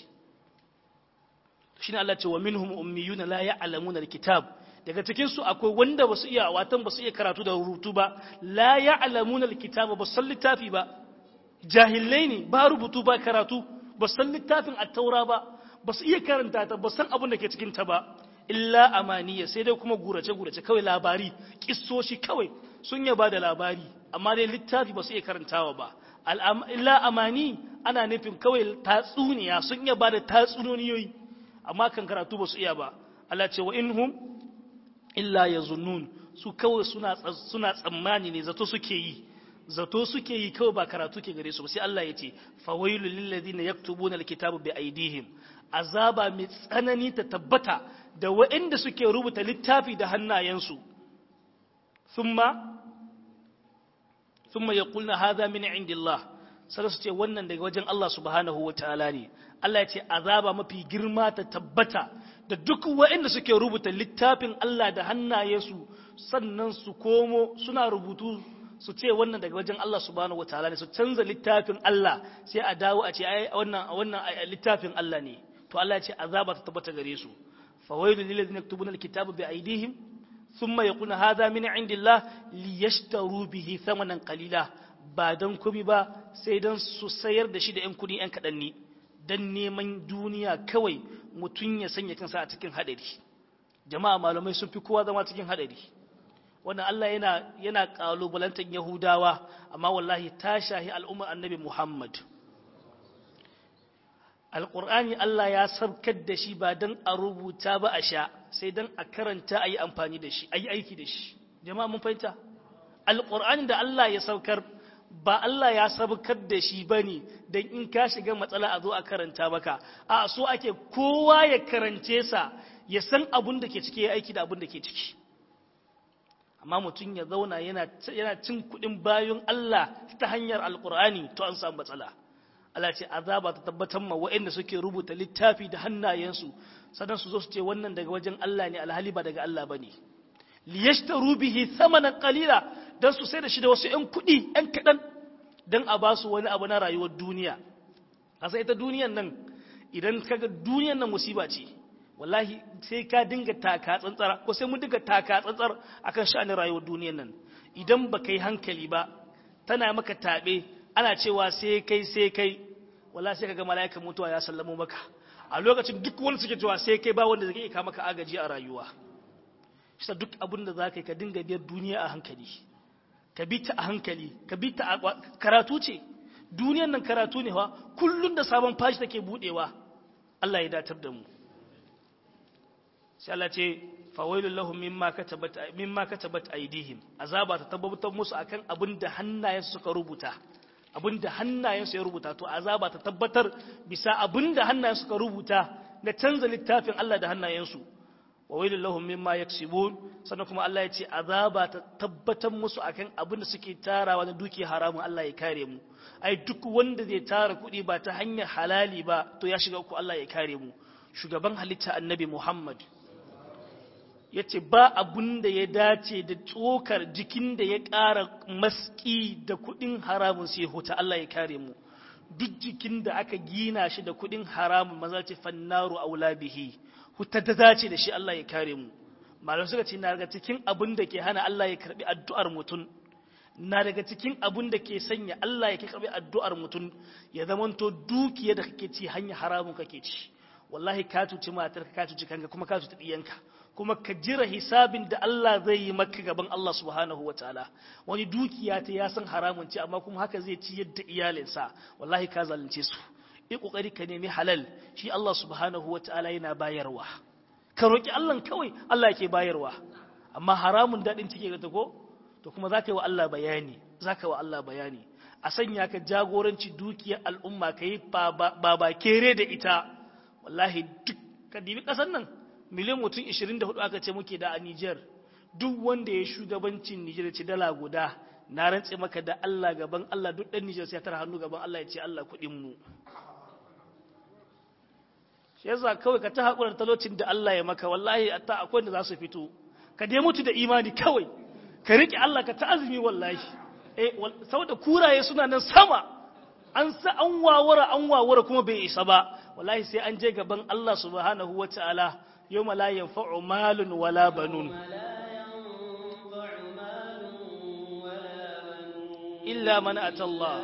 shine Allah ce wa minhum ummiyuna la ya'lamuna alkitab daga cikin su akwai wanda basu iya watan basu iya karatu da rubutu ba la ya'lamuna alkitaba ba san littafi ba jahilai ne ba rubutu ba karatu ba san littafin at-taura ba basu iya karanta ta ba san abin da ke cikin ta ba illa amaniya sai dai kuma gurace gurace kawai labari kissoshi kawai sun yaba da labari amma dai littafi basu iya karantawa ba illa amani ana nufin kawai tatsuniya sun yaba da tatsuniyoyi amma kan karatu basu iya ba Allah ce wa inhum illa yazunnun su kawai suna suna tsammani ne zato suke yi zato suke yi kawai ba karatu ke gare su ba sai Allah ya ce fawailul lil ladina yaktubuna alkitaba bi aidihim azaba mai tsanani ta tabbata da waɗanda suke rubuta littafi da hannayensu thumma thumma yaqulna hadha min indillah sai su ce wannan daga wajen Allah subhanahu wataala ne Allah ya ce azaba mafi girma ta tabbata da duk waɗanda suke rubuta littafin Allah da hannayensu sannan su komo suna rubutu su ce wannan daga wajen Allah subhanahu wataala ne su canza littafin Allah sai a dawo a ce ai wannan wannan littafin Allah ne to Allah ya ce azaba ta tabbata gare su fawailu lil ladina yaktubuna alkitaba bi aydihim thumma yaquluna hadha min indillah liyashtaru bihi thamanan qalila ba dan kumi ba sai dan su sayar da shi da yan kudi yan kadan ne dan neman duniya kawai mutun ya sanya kansa a cikin hadari jama'a malamai sun fi kowa zama cikin hadari wannan Allah yana yana kalubalantar Yahudawa amma wallahi ta shahi al'ummar Annabi Muhammad Alƙur'ani Allah ya sabkar da shi ba don a rubuta ba a sha sai don a karanta a yi amfani da shi a yi aiki da shi jama'a mun fahimta Alƙur'ani da Allah ya saukar ba Allah ya sabkar da shi ba ne don in ka shiga matsala a zo a karanta maka a so ake kowa ya karance sa ya san abun da ke ciki ya aiki da abun da ke ciki amma mutum ya zauna yana cin kuɗin bayan Allah ta hanyar alƙur'ani to an samu matsala Allah ce azaba ta tabbatar ma waɗanda suke rubuta littafi da hannayensu sannan su zo su ce wannan daga wajen Allah ne alhali ba daga Allah bane liyashtaru bihi thamanan qalila dan su sai da shi da wasu ƴan kuɗi ƴan kaɗan dan a ba su wani abu na rayuwar duniya a sai ita duniyan nan idan kaga duniyan nan musiba ce wallahi sai ka dinga taka tsantsara ko sai mun dinga taka tsantsar akan sha'anin rayuwar duniyan nan idan ba kai hankali ba tana maka taɓe ana cewa sai kai sai kai wallahi sai kaga mala'ikan mutuwa ya sallamo maka a lokacin duk wanda suke cewa sai kai ba wanda zai iya maka agaji a rayuwa shi duk abin da zaka yi ka dinga biyar duniya a hankali ka bi ta a hankali ka bi ta a karatu ce duniyan nan karatu ne fa kullun da sabon fashi take budewa Allah ya datar da mu sai Allah ce fawailul lahum mimma katabat mimma katabat aydihim azaba ta tabbatar musu akan abin da hannayensu suka rubuta abin da hannayensu ya rubuta to azaba ta tabbatar bisa abin da hannayensu suka rubuta na canza littafin Allah da hannayensu wa wailul lahum mimma yaksibun sannan kuma Allah ya ce azaba ta tabbatar musu akan abin da suke tarawa na duki haramun Allah ya kare mu ai duk wanda zai tara kuɗi ba ta hanyar halali ba to ya shiga ku Allah ya kare mu shugaban halitta annabi Muhammad ya ce ba abun da ya dace da tsokar jikin da ya ƙara maski da kuɗin haramun sai huta Allah ya kare mu duk jikin da aka gina shi da kuɗin haramun maza ce fannaru aula bihi huta da dace da shi Allah ya kare mu malam suka ce na daga cikin abun da ke hana Allah ya karbi addu'ar mutum na daga cikin abun da ke sanya Allah ya karbi addu'ar mutum ya zamanto dukiya da kake ci hanya haramun kake ci wallahi ka cuci matarka ka cuci kanka kuma ka cuci diyanka kuma ka jira hisabin da Allah zai yi maka gaban Allah subhanahu wa ta'ala wani dukiya ta ya san haramun ce amma kuma haka zai ci yadda iyalinsa wallahi ka zalunce su yi kokari ka nemi halal shi Allah subhanahu wa ta'ala yana bayarwa ka roki Allah kawai Allah yake bayarwa amma haramun dadin cike ga ta ko to kuma zaka yi wa Allah bayani zaka wa Allah bayani a sanya ka jagoranci dukiyar al'umma kai ba ba kere da ita wallahi duk ka dibi kasan nan miliyan mutum 24 aka ce muke da a Nijar duk wanda ya shugabancin Nijar ce dala guda na rantse maka da Allah gaban Allah duk dan Nijar sai tara hannu gaban Allah ya ce Allah kuɗin mu shi yasa kawai ka ta hakurar talocin da Allah ya maka wallahi ta akwai da za su fito ka dai mutu da imani kawai ka riƙe Allah ka ta azumi wallahi eh saboda kuraye suna nan sama an sa an wawara an wawara kuma bai isa ba wallahi sai an je gaban Allah subhanahu wataala يوم لا ينفع مال ولا بنون إلا من أتى الله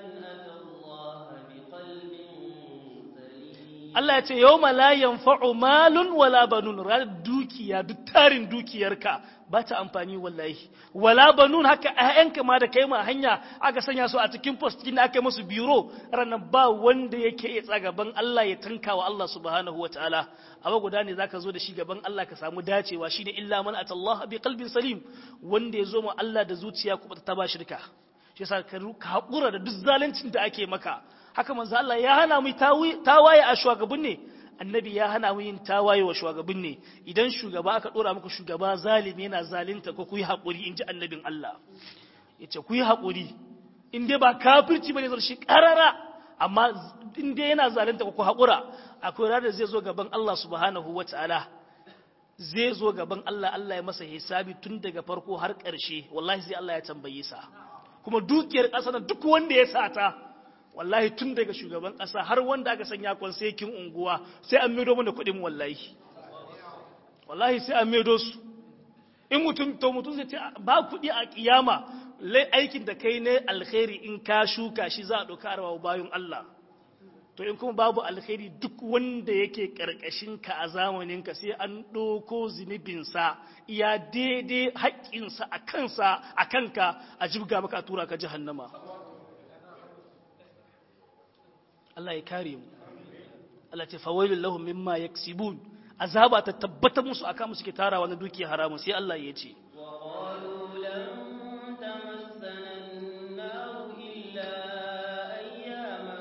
Allah ya ce yau la yanfa'u malun wala banun ranar dukiya duk tarin dukiyarka ba ta amfani wallahi wala banun haka ƴaƴanka ma da kai ma hanya aka sanya su a cikin post da aka musu biro ranar ba wanda yake iya tsagaban Allah ya tanka wa Allah subhanahu wataala abu guda ne zaka zo da shi gaban Allah ka samu dacewa shine illa man atallaha bi qalbin salim wanda ya zo ma Allah da zuciya kuma ta ba shirka shi yasa ka haƙura da duk zaluncin da ake maka haka manzo Allah ya hana mu tawaye a shugaban ne annabi ya hana mu yin tawaye wa shugaban ne idan shugaba aka dora muku shugaba zalimi yana zalinta ko ku yi haƙuri in ji annabin Allah ya ce ku yi haƙuri in dai ba kafirci ba ne zai shi ƙarara amma in dai yana zalinta ko ku haƙura akwai ranar zai zo gaban Allah subhanahu wa ta'ala zai zo gaban Allah Allah ya masa hisabi tun daga farko har ƙarshe wallahi sai Allah ya tambaye sa kuma dukiyar ƙasa na duk wanda ya sata wallahi tun daga shugaban ƙasa har wanda aka sanya kwansekin unguwa sai an maido mana kuɗin wallahi wallahi sai an maido su in mutum to mutum zai ce ba kuɗi a kiyama lai aikin da kai ne alkhairi in ka shuka shi za a ɗauka arawa bayan Allah to in kuma babu alkhairi duk wanda yake karkashin ka a zamanin ka sai an ɗauko zunubinsa iya daidai haƙƙinsa a kansa a kanka a jibga maka a tura ka jahannama Allah ya kare mu Allah ce fawailul lahum mimma yaksibun azaba ta tabbata musu akan musu ke tarawa na dukiya haramun sai Allah ya ce وقالوا لن تمسنا النار إلا أياما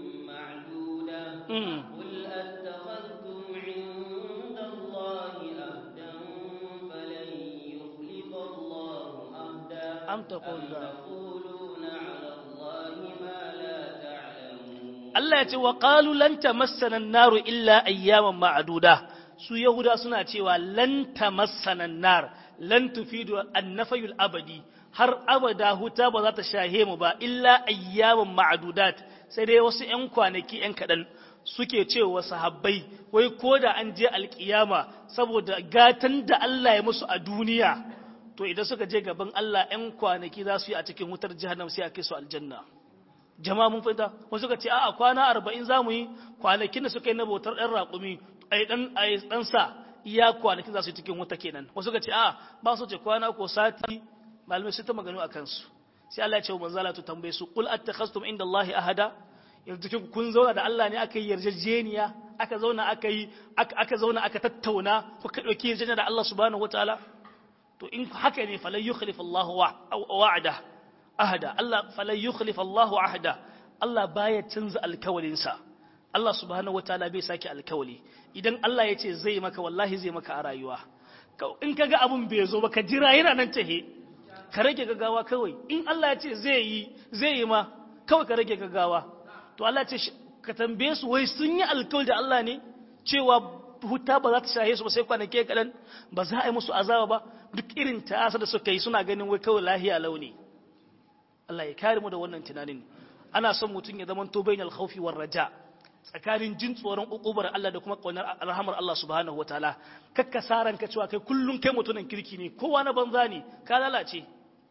معدودة mm. قل أتخذتم عند الله أهدا فلن يخلف الله أهدا am taqul تقولون على الله ما لا تعلمون Allah ya ce wa qalu lan tamassana an-naru illa ayyaman ma'duda su yahuda suna cewa lan tamassana an-nar lan tufidu an-nafyul abadi har abada huta ba za ta shahe mu ba illa ayyaman ma'dudat sai dai wasu ƴan kwanaki ƴan kaɗan suke cewa sahabbai wai ko da an je alkiyama saboda gatan da Allah ya musu a duniya to idan suka je gaban Allah ƴan kwanaki za su yi a cikin wutar jahannam sai a kai su aljanna jama'a mun fahimta wasu suka ce a'a kwana arba'in za mu yi kwanakin da suka yi na bautar ɗan raƙumi ai ɗan ai ɗan sa iya kwanakin za su yi cikin wuta kenan wasu suka ce a'a ba su ce kwana ko sati malamai su ta maganu a kansu sai Allah ya ce wa manzala to tambaye su qul attakhastum inda Allah ahada yanzu kin kun zauna da Allah ne aka yi yarjejeniya aka zauna aka yi aka zauna aka tattauna kuka dauki yarjejeniya da Allah subhanahu wataala to in haka ne falan yukhlif Allah wa'ada ahada Allah falan yukhlif Allahu ahada Allah baya canza alkawalinsa Allah subhanahu wataala bai sake alkawali idan Allah ya ce zai maka wallahi zai maka a rayuwa in kaga abun bai zo ba ka jira yana nan tahe ka rage gaggawa kawai in Allah ya ce zai yi zai yi ma kawai ka rage gaggawa to Allah ya ce ka tambaye su wai sun yi alkawali da Allah ne cewa huta ba za ta shahe su ba sai kwanake kaɗan ba za a yi musu azaba ba duk irin ta'asa da suka yi suna ganin wai kawai lahiya launi Allah ya kare mu da wannan tunanin ana son mutum ya zama to bainal khawfi war raja tsakanin jin tsoron ukubar Allah da kuma kaunar alhamar Allah subhanahu wataala kakka saran ka cewa kai kullun kai mutumin kirki ne kowa na banza ne ka lalace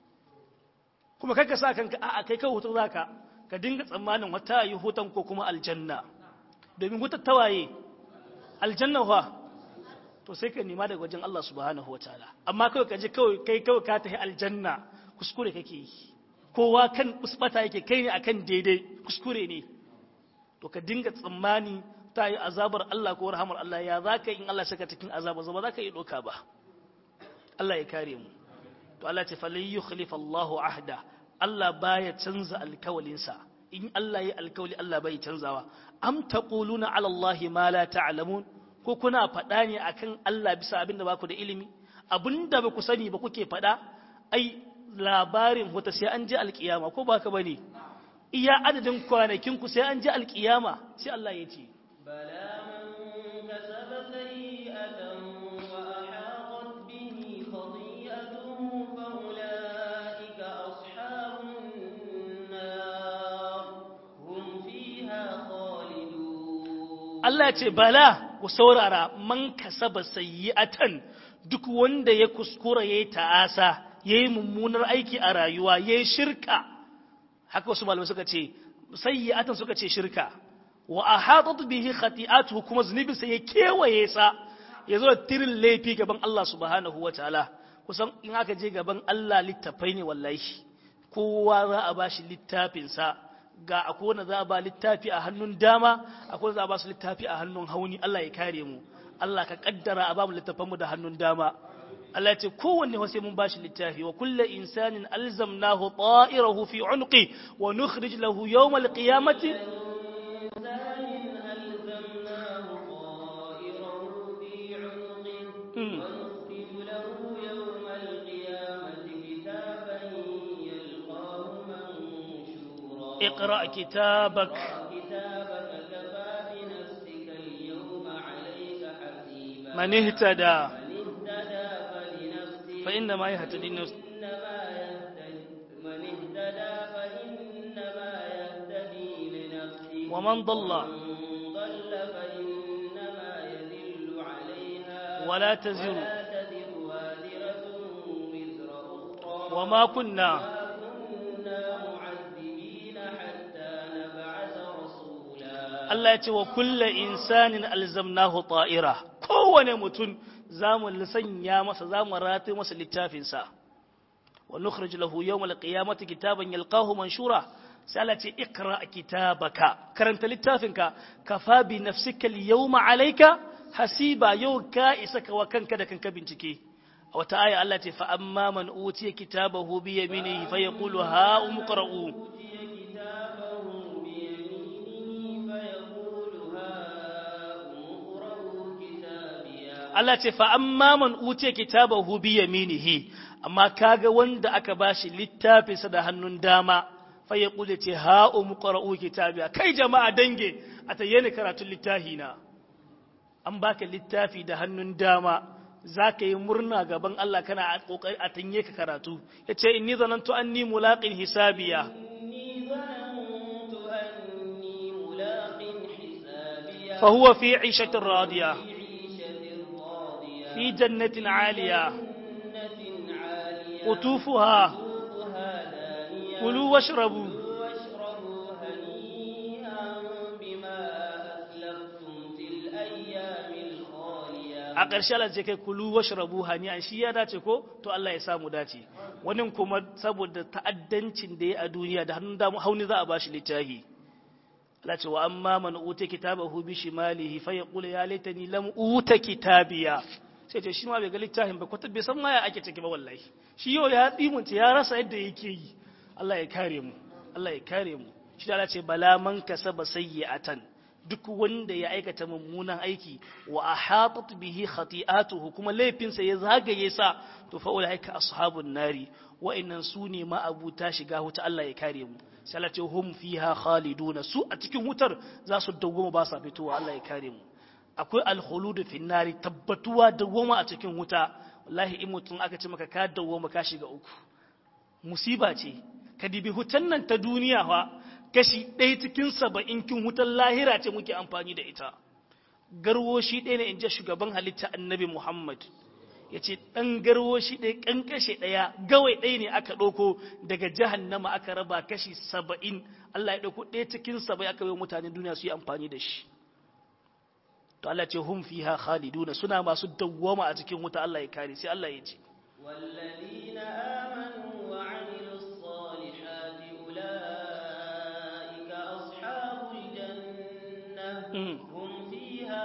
kuma kakka sa kanka a'a kai kai hutun zaka ka dinga tsammanin wata yi hutan ko kuma aljanna domin hutar tawaye aljanna fa to sai ka nema daga wajen Allah subhanahu wataala amma kawai ka je kawai kai kawai ka tafi aljanna kuskure kake yi kowa kan usbata yake kai ne akan daidai kuskure ne to ka dinga tsammani ta yi azabar Allah ko rahamar Allah ya za ka in Allah saka cikin azabar zama za ka yi doka ba Allah ya kare mu to Allah ce falai yi khalifa Allahu ahda Allah baya canza alkawalinsa in Allah ya alkawali Allah bai canzawa am taquluna ala Allah ma la ta'lamun ko kuna faɗa ne akan Allah bisa abin da baku da ilimi abinda ba ku sani ba kuke faɗa ai labarin wata sai an je alkiyama ko ba ka bane iya adadin kwanakin ku sai an je alkiyama sai Allah ya ce بلى من كسب سيئة وأحاطت به خطيئته فأولئك أصحاب النار هم فيها خالدون Allah ya ce bala ku saurara man kasaba sayyi'atan duk wanda ya kuskura yayi ta'asa yayi mummunar aiki a rayuwa yayi shirka haka wasu malamai suka ce sayyi'atan suka ce shirka wa ahadat bihi khati'atuhu kuma zunubin sa ya kewaye sa yazo da tirin laifi gaban Allah subhanahu wataala kusan in aka je gaban Allah littafai ne wallahi kowa za a bashi littafin sa ga akwai wanda za a ba littafi a hannun dama akwai wanda za a ba su littafi a hannun hauni Allah ya kare mu Allah ka kaddara a ba mu littafanmu da hannun dama Allah ya ce kowanne wa sai mun bashi littafi wa kullu insanin alzamnahu ta'irahu fi unqi wa nukhrij lahu yawm alqiyamati إنسان ألزمناه اقرأ كتابك كتابك كفى بنفسك اليوم عليك حسيبا من اهتدى من اهتدى فلنفسه فإنما يهتدي نفسه إنما يهتدي من اهتدى فإنما يهتدي لنفسه ومن ضل من ضل فإنما يذل عليها ولا تزر ولا تزر وازرة وزر أخرى وما كنا وما كنا معذبين حتى نبعث رسولا Allah ya ce wa kulla insanin alzamnahu ta'ira kowane mutum zamu sanya masa zamu rataye masa littafinsa wa nukhrij lahu yawmal qiyamati kitaban yalqahu manshura sai Allah ce ikra kitabaka karanta littafinka kafa bi nafsika al-yawma alayka hasiba yau ka isa ka wa kanka da kanka bincike a wata aya Allah ce fa amma man utiya kitabahu bi yaminihi fa yaqulu ha umqra'u Allah ce fa amma man utiya kitabahu bi yaminihi amma kaga wanda aka bashi littafinsa da hannun dama fa ya kule ce ha umqra'u kitabiya kai jama'a dange a tayyana karatun littafi na an baka littafi da hannun dama zaka yi murna gaban Allah kana a kokari a tanye ka karatu yace inni zanantu anni mulaqin hisabiya إني ظننت أني ملاق حسابيا fa huwa fi 'ishatin radiya في عيشة راضية fi jannatin 'aliya جنة عالية qutufuha قطوفها دانية kulu washrabu واشربوا هنيئا بما أسلفتم في الأيام الخالية a ƙarshe Allah ce kai kulu washrabu hani'an shi ya dace ko to Allah ya samu dace wani kuma saboda ta'addancin da ya a duniya da hannun damu hauni za a bashi littafi Allah ce wa amma man uta kitabahu bi shimalihi fa yaqulu ya laitani lam uta kitabiya sai ce shi ma bai ga littafin ba kwata bai san ma ya ake ciki ba wallahi shi yau ya tsimunta ya rasa yadda yake yi Allah ya kare mu Allah ya kare mu shi da Allah ce bala man kasaba sayyi'atan duk wanda ya aikata mummunan aiki wa ahatat bihi khati'atuhu kuma laifinsa ya zagaye sa to fa ulaika ashabun nari wa'annan su ne ma abuta shiga wuta Allah ya kare mu sai Allah ce hum fiha khaliduna su a cikin wutar za su dawwama ba sa fitowa Allah ya kare mu akwai alkhulud fi nari tabbatuwa dawwama a cikin wuta wallahi in mutum aka ce maka ka dawwama ka shiga uku musiba ce ka dibi hutan nan ta duniya fa kashi ɗaya cikin saba'in kin wutar lahira ce muke amfani da ita garwoshi ɗaya ne in ji shugaban halitta annabi muhammad ya ce ɗan garwoshi ɗaya ƙanƙashe ɗaya gawai ɗaya ne aka ɗauko daga jahannama aka raba kashi saba'in allah ya ɗauko ɗaya cikin saba'in aka yi mutanen duniya su yi amfani da shi to allah ce hum fiha khaliduna suna masu dawwama a cikin wuta allah ya kare sai allah ya ce والذين آمنوا وعملوا الصالحات أولئك أصحاب الجنة Mm. هم فيها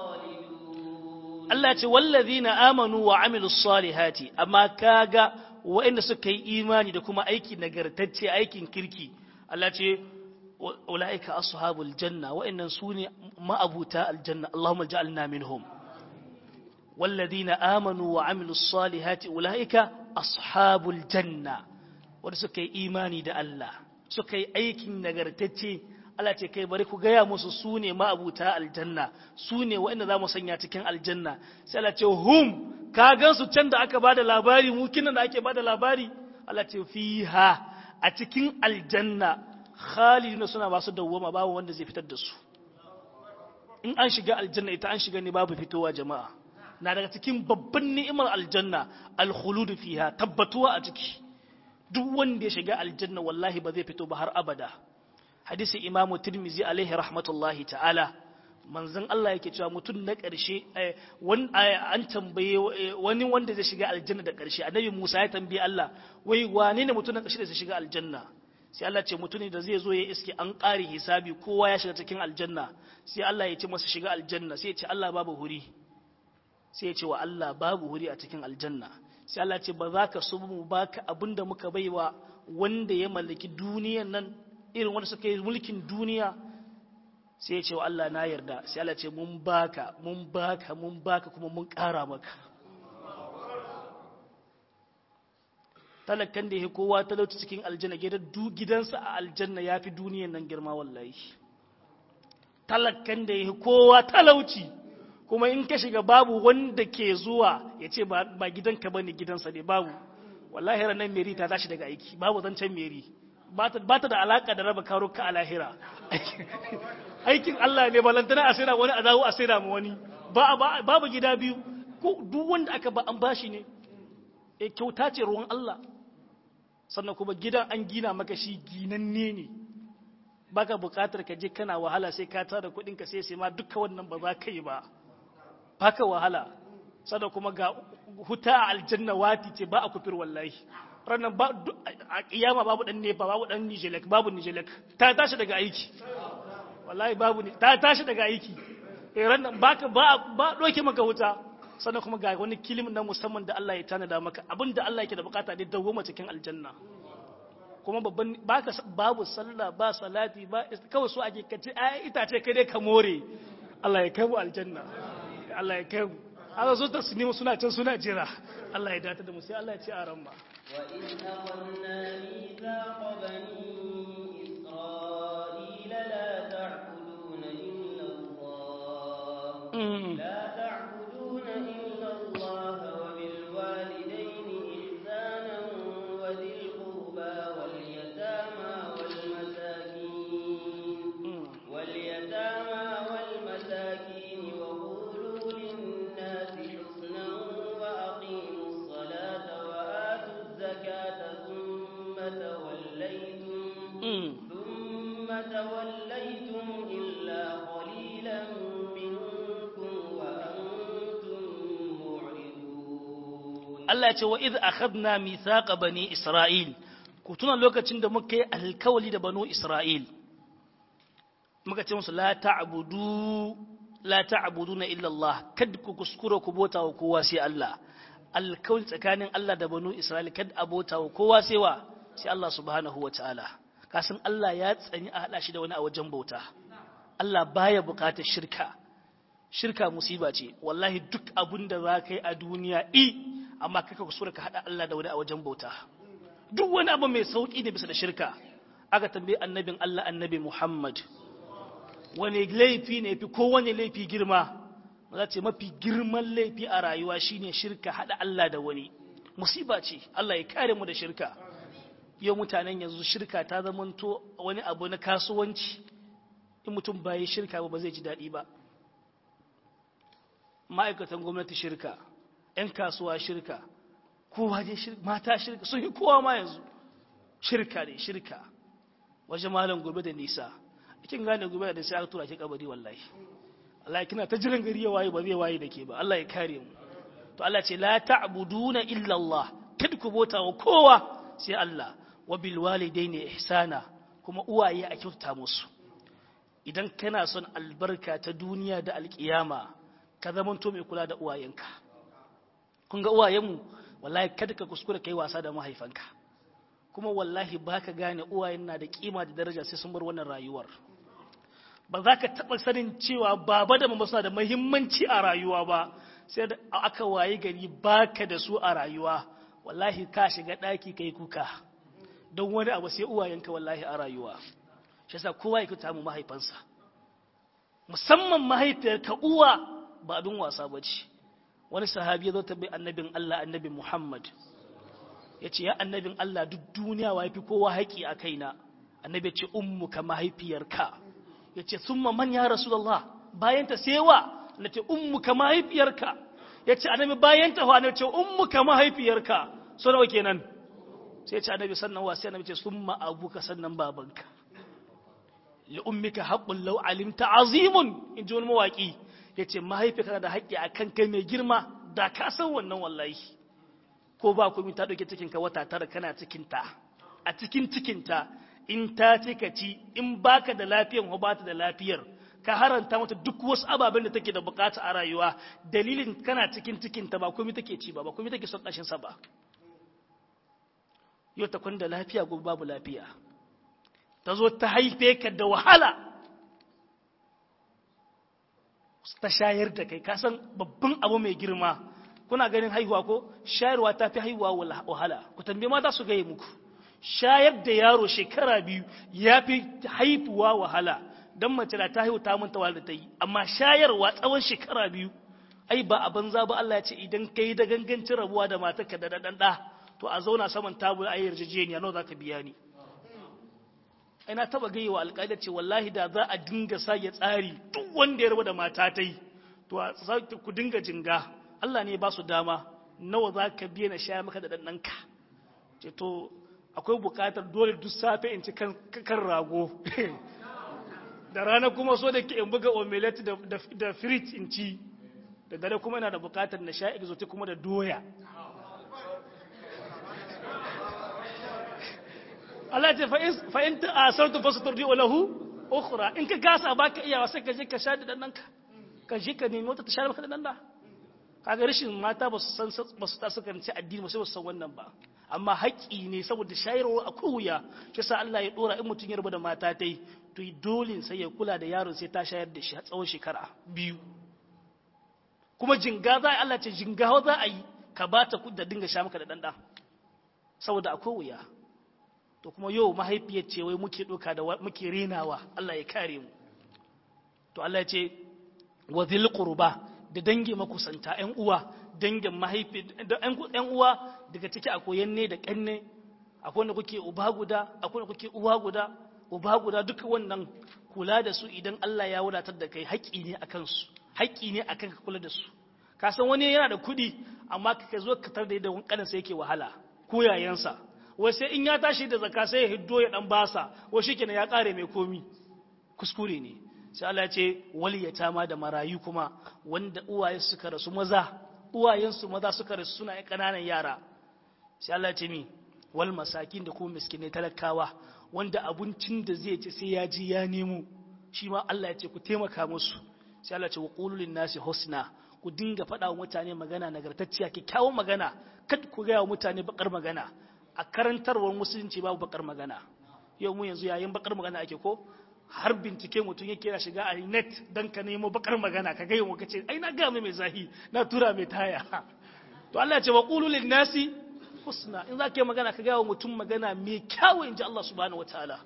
خالدون Allah ce wallazina amanu wa amilus salihati amma kaga waɗanda suka yi imani da kuma aiki nagartacce aikin kirki Allah ce ulaika ashabul janna waɗannan sune ma'abuta aljanna Allahumma ja'alna minhum wallazina amanu wa amilus salihati ulaika ashabul janna wanda suka yi imani da Allah suka yi aikin nagartacce Allah ce kai bari ku gaya musu su ne ma'abuta aljanna su ne waɗanda za mu sanya cikin aljanna sai Allah ce hum ka gan su can da aka bada labari mu kinan da ake bada labari Allah ce fiha a cikin aljanna khaliduna suna masu dawwama babu wanda zai fitar da su in an shiga aljanna ita an shiga ne babu fitowa jama'a na daga cikin babban ni'imar aljanna al-khulud fiha tabbatuwa a ciki duk wanda ya shiga aljanna wallahi ba zai fito ba har abada hadisi imamu tirmizi alaihi rahmatullahi ta'ala manzon Allah yake cewa mutum na ƙarshe an tambaye wani wanda zai shiga aljanna da ƙarshe annabi Musa ya tambaye Allah wai wane ne mutum na ƙarshe da zai shiga aljanna sai Allah ce mutum ne da zai zo ya iske an ƙare hisabi kowa ya shiga cikin aljanna sai Allah ya ce masa shiga aljanna sai ya ce Allah babu huri sai ya ce wa Allah babu huri a cikin aljanna sai Allah ce ba za ka so mu baka abinda muka baiwa wanda ya mallaki duniyan nan irin wanda suka yi mulkin duniya sai ya ce wa Allah na yarda sai Allah ce mun baka mun baka mun baka kuma mun ƙara maka talakan da ya kowa talauci cikin aljanna gidansa a aljanna ya fi duniyan nan girma wallahi talakan da ya kowa talauci kuma in ka shiga babu wanda ke zuwa ya ce ba gidanka ba ne gidansa ne babu wallahi ranar meri ta tashi daga aiki babu zancen meri ba ta da alaka da raba karuka a lahira aikin Allah ne balantana a sai wani a dawo a sai mu wani babu gida biyu ko duk wanda aka ba an bashi ne e kyauta ce ruwan Allah sannan kuma gidan an gina maka shi ginanne ne baka bukatar ka je kana wahala sai ka tara kuɗin ka sai sai ma duka wannan ba za ka yi ba baka wahala sannan kuma ga huta a aljanna wati ce ba a kufir wallahi ranar ba a kiyama babu dan nefa babu dan nijelek babu nijelek ta tashi daga aiki wallahi babu ne ta tashi daga aiki eh ranar baka ba ba doke maka wuta sannan kuma ga wani kilim na musamman da Allah ya tanada maka abinda Allah yake da bukata ne dawo cikin aljanna kuma babban baka babu sallah ba salati ba kawai so ake kace ai itace kai dai ka more Allah ya kai mu aljanna Allah ya kai mu Allah zo ta sinima suna can suna jira Allah ya data da mu sai Allah ya ci a ran ma wa in akhadna mithaqa bani isra'ila la ta'buduna illa Allah la ta'buduna illa Allah wa bil walidayni ihsanan wa dhil qurba wal yatama wal masakin wal yatama wal masakin wa qulu lin nasi husnan wa aqimus salata wa atuz zakata thumma tawallaytum thumma tawallaytum illa qalilan minkum wa antum mu'ridun Allah ya ce wa idh akhadna mithaqa bani Isra'il ku tuna lokacin da muka yi alkawali da banu Isra'il muka ce musu la ta'budu la ta'buduna illa Allah kad ku kuskura ku bota wa kowa sai Allah alkawali tsakanin Allah da banu Isra'il kad abota wa kowa sai wa sai Allah subhanahu wa ta'ala kasan Allah ya tsani a hada shi da wani a wajen bauta Allah baya bukatar shirka shirka musiba ce wallahi duk abin da za ka yi a duniya i amma kaka kusura ka haɗa Allah da wani a wajen bauta duk wani abu mai sauƙi ne bisa da shirka aka tambaye annabin Allah annabi Muhammad wani laifi ne fi kowane laifi girma za ce mafi girman laifi a rayuwa shine shirka haɗa Allah da wani musiba ce Allah ya kare mu da shirka yau mutanen yanzu shirka ta zamanto wani abu na kasuwanci in mutum ba yi shirka ba ba zai ji daɗi ba ma'aikatan gwamnati shirka 'yan kasuwa shirka kowa dai shirka mata shirka sun yi kowa ma yanzu shirka ne shirka wajen malam gobe da nisa kin gane gobe da sai aka tura ki kabari wallahi Allah kina ta jiran gari ya waye ba zai waye da ke ba Allah ya kare mu to Allah ce la ta'buduna illa Allah kad ku bota wa kowa sai Allah wa bil walidaini ihsana kuma uwaye a kyauta musu idan kana son albarka ta duniya da alkiyama ka zamanto mai kula da uwayenka kun ga uwayenmu wallahi kada ka kuskura kai wasa da mahaifanka kuma wallahi baka gane uwayen na da kima da daraja sai sun bar wannan rayuwar ba za ka taɓa sanin cewa baba da mama suna da muhimmanci a rayuwa ba sai da aka waye gari baka da su a rayuwa wallahi ka shiga ɗaki kai kuka don wani abu sai uwayenka wallahi a rayuwa shi yasa kowa ya kuta mu mahaifansa musamman mahaifiyarka uwa ba abin wasa ba ce wani sahabi ya zo tabbai annabin Allah annabi Muhammad ya ce ya annabin Allah duk duniya wa fi kowa haƙi a kaina annabi ya ce ummuka mahaifiyarka ya ce summa man ya rasulullah bayan ta sewa na ce ummuka mahaifiyarka ya ce annabi bayan ta wa na ce ummuka mahaifiyarka so nawa kenan sai ya ce annabi sannan wa sai annabi ce summa abuka sannan babanka li ummika haqqun law alimta azimun in ji wani mawaki yace mahaifiyarka da haƙƙi akan kai mai girma da ka san wannan wallahi ko ba komai ta dauke cikin ka wata tara kana cikin ta a cikin cikin ta in ta ce ka ci in baka da lafiyar ko bata da lafiyar ka haranta mata duk wasu ababen da take da bukata a rayuwa dalilin kana cikin cikin ta ba komai take ci ba ba komai take son kashin sa ba yau ta kwanda lafiya gobe babu lafiya ta zo ta haife ka da wahala ta shayar da kai kasan babban abu mai girma kuna ganin haihuwa ko shayarwa ta fi haihuwa wahala ku tambaye mata su gaye muku shayar da yaro shekara biyu ya fi haifuwa wahala don mace da ta haihu ta manta wahala da ta yi amma shayarwa tsawon shekara biyu ai ba a banza ba Allah ya ce idan kai da gangancin rabuwa da matarka da dan da to a zauna saman tabul ayi yarjejeniya nawa zaka biya ni ai na taba gaya wa alƙali ce wallahi da za a dinga sa ya tsari duk wanda ya rabu da mata ta yi to ku dinga jinga Allah ne ba su dama nawa za ka biya na shaya maka da ɗanɗanka ce to akwai buƙatar dole duk safe in ci kan rago da rana kuma so da ke in buga omelette da frit in ci da dare kuma yana da buƙatar na sha exotic kuma da doya Allah ce fa'in ta a sartu fasu turdi lahu ukhra in ka gasa baka iyawa sai ka je ka sha da ɗanɗanka ka je ka nemi wata ta share maka da ɗanɗa kaga rashin mata ba su san ba su ta suka ci addini ba sai ba su san wannan ba amma haƙƙi ne saboda shayarwa akwai wuya shi sa Allah ya dora in mutum ya rabu da mata tai to dole sai ya kula da yaron sai ta shayar da shi a tsawon shekara biyu kuma jinga za a Allah ce jinga za a yi ka ba ta da dinga sha maka da ɗanɗa saboda akwai wuya to kuma yau mahaifiyar ce wai muke ɗauka da muke renawa Allah ya kare mu to Allah ya ce wa zil qurba da dangi makusanta ƴan uwa dangin mahaifi da ƴan uwa daga ciki akwai yanne da ƙanne akwai wanda kuke uba guda akwai wanda kuke uwa guda uba guda duka wannan kula da su idan Allah ya wadatar da kai haƙƙi ne akan su haƙƙi ne akan ka kula da su ka san wani yana da kuɗi amma ka zo ka tar da yadda wankanin sa yake wahala ko yayansa wai sai in ya tashi da zakka sai ya hiddo ya dan basa wai shikenan ya kare mai komi kuskure ne sai Allah ya ce waliyatama da marayu kuma wanda uwaye suka rasu maza uwayensu maza suka rasu suna ƙananan yara sai Allah ya ce mi wal masakin da kuma miskinai talakawa wanda abincin da zai ci sai ya ji ya nemo shi ma Allah ya ce ku taimaka musu sai Allah ya ce wa qulul nasi husna ku dinga faɗa wa mutane magana nagartacciya kyakkyawan magana kad ku ga wa mutane bakar magana a karantarwar musulunci babu bakar magana yau mu yanzu yayin bakar magana ake ko har bincike mutum yake ya shiga a net don ka nemo bakar magana ka gaya ka ce ai na gaya mai zahi na tura mai taya to Allah ya ce wa qulu lin nasi husna in za ka yi magana ka gaya wa mutum magana mai kyawu in ji Allah subhanahu wataala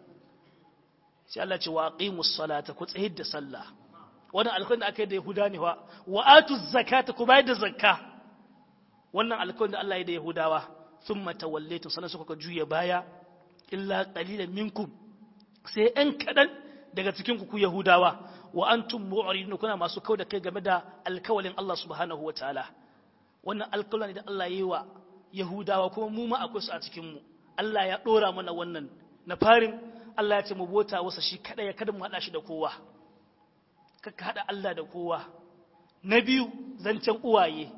sai Allah ya ce wa aqimus salata ku tsayar da sallah wannan alƙawarin da aka yi da Yahuda ne wa wa atuz zakata ku bayar da zakka wannan alƙawarin da Allah ya yi da Yahudawa thumma tawallaytum sanan suka juya baya illa qalilan minkum sai ‘yan kaɗan daga cikinku ku Yahudawa, wa an tun mu'aridun kuna masu kau da kai game da alkawalin Allah subhanahu wa ta'ala. Wannan alkawalin da Allah yi wa Yahudawa kuma mu ma akwai su a cikinmu. Allah ya ɗora mana wannan. Na farin Allah ya ce mu bota wasa shi kaɗai ya kada mu haɗa shi da kowa. Kaka haɗa Allah da kowa. Na biyu zancen uwaye.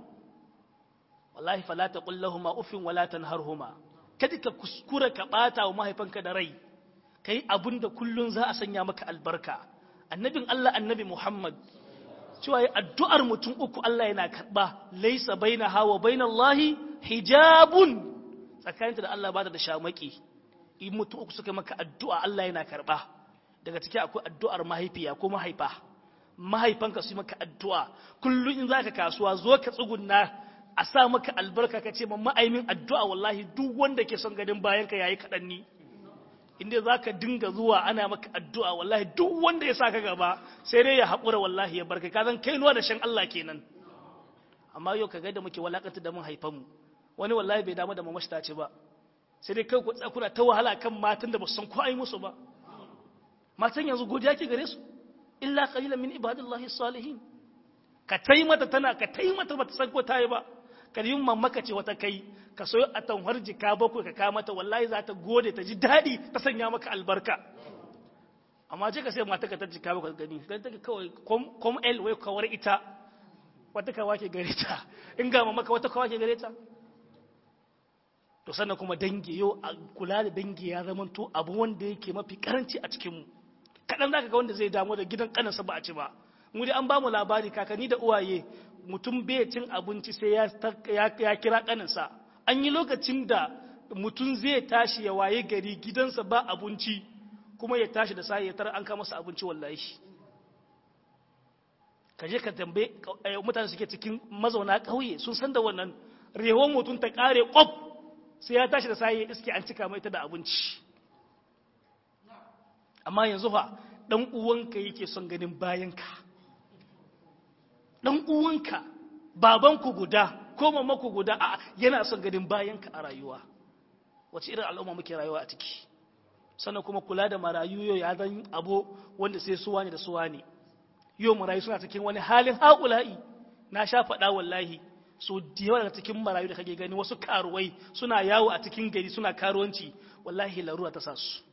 Wallahi fala ta kullahuma ufin wala tanharhuma. Kada ka kuskura ka ɓata wa mahaifanka da rai. kai abin da kullun za a sanya maka albarka annabin Allah annabi Muhammad cewa addu'ar mutum uku Allah yana karba laisa baina hawa baina Allahi hijabun tsakaninta da Allah ba da shamaki in mutum uku suka maka addu'a Allah yana karba daga ciki akwai addu'ar mahaifiya ko mahaifa mahaifanka su maka addu'a kullun in zaka kasuwa zo ka tsugunna a sa maka albarka ka ce mamma aimin addu'a wallahi duk wanda ke son gadin bayan ka yayi kaɗan ni inda za ka dinga zuwa ana maka addu'a wallahi duk wanda ya sa ka gaba sai dai ya haƙura wallahi ya barka kazan kai nuwa da shan Allah kenan amma yau ka gaida muke walakanta da mun haifanmu wani wallahi bai damu da mamashi ta ce ba sai dai kai ku tsakuna ta wahala kan matan da ba su san ko ai musu ba matan yanzu godiya ke gare su illa qalilan min ibadillahi salihin ka tai mata tana ka tai mata bata san ko ta yi ba ka yi mamaka ce wata kai ka soyo a tanhar jika bakwai ka kama ta wallahi za ta gode ta ji daɗi ta sanya maka albarka amma ce ka sai mata ka ta jika bakwai gani don take kawai kom el wai kawar ita wata kawa ke gare ta in ga mamaka wata kawa ke gare ta to sannan kuma dangi yau a kula da dangi ya zama to abu wanda yake mafi karanci a cikinmu kaɗan za ka ga wanda zai damu da gidan ƙanansa ba a ci ba mu dai an ba mu labari kakanni da uwaye mutum bai cin abinci sai ya kira ƙaninsa an yi lokacin da mutum zai tashi ya waye gari gidansa ba abinci kuma ya tashi da sai ya tara an kama masa abinci wallahi ka je ka tambaye mutane suke cikin mazauna ƙauye sun san da wannan rehon mutum ta ƙare ƙwaf sai ya tashi da sayi iske an cika mai ta da abinci amma yanzu fa ɗan uwanka yake son ganin bayanka ɗan uwanka babanku guda ko mamaku guda a yana son ganin bayanka a rayuwa wace irin al'umma muke rayuwa a ciki sannan kuma kula da marayu yau ya zan abu wanda sai suwa ne da suwa ne yau marayu suna cikin wani halin haƙula'i na sha faɗa wallahi so da yawa daga cikin marayu da kake gani wasu karuwai suna yawo a cikin gari suna karuwanci wallahi larura ta sa su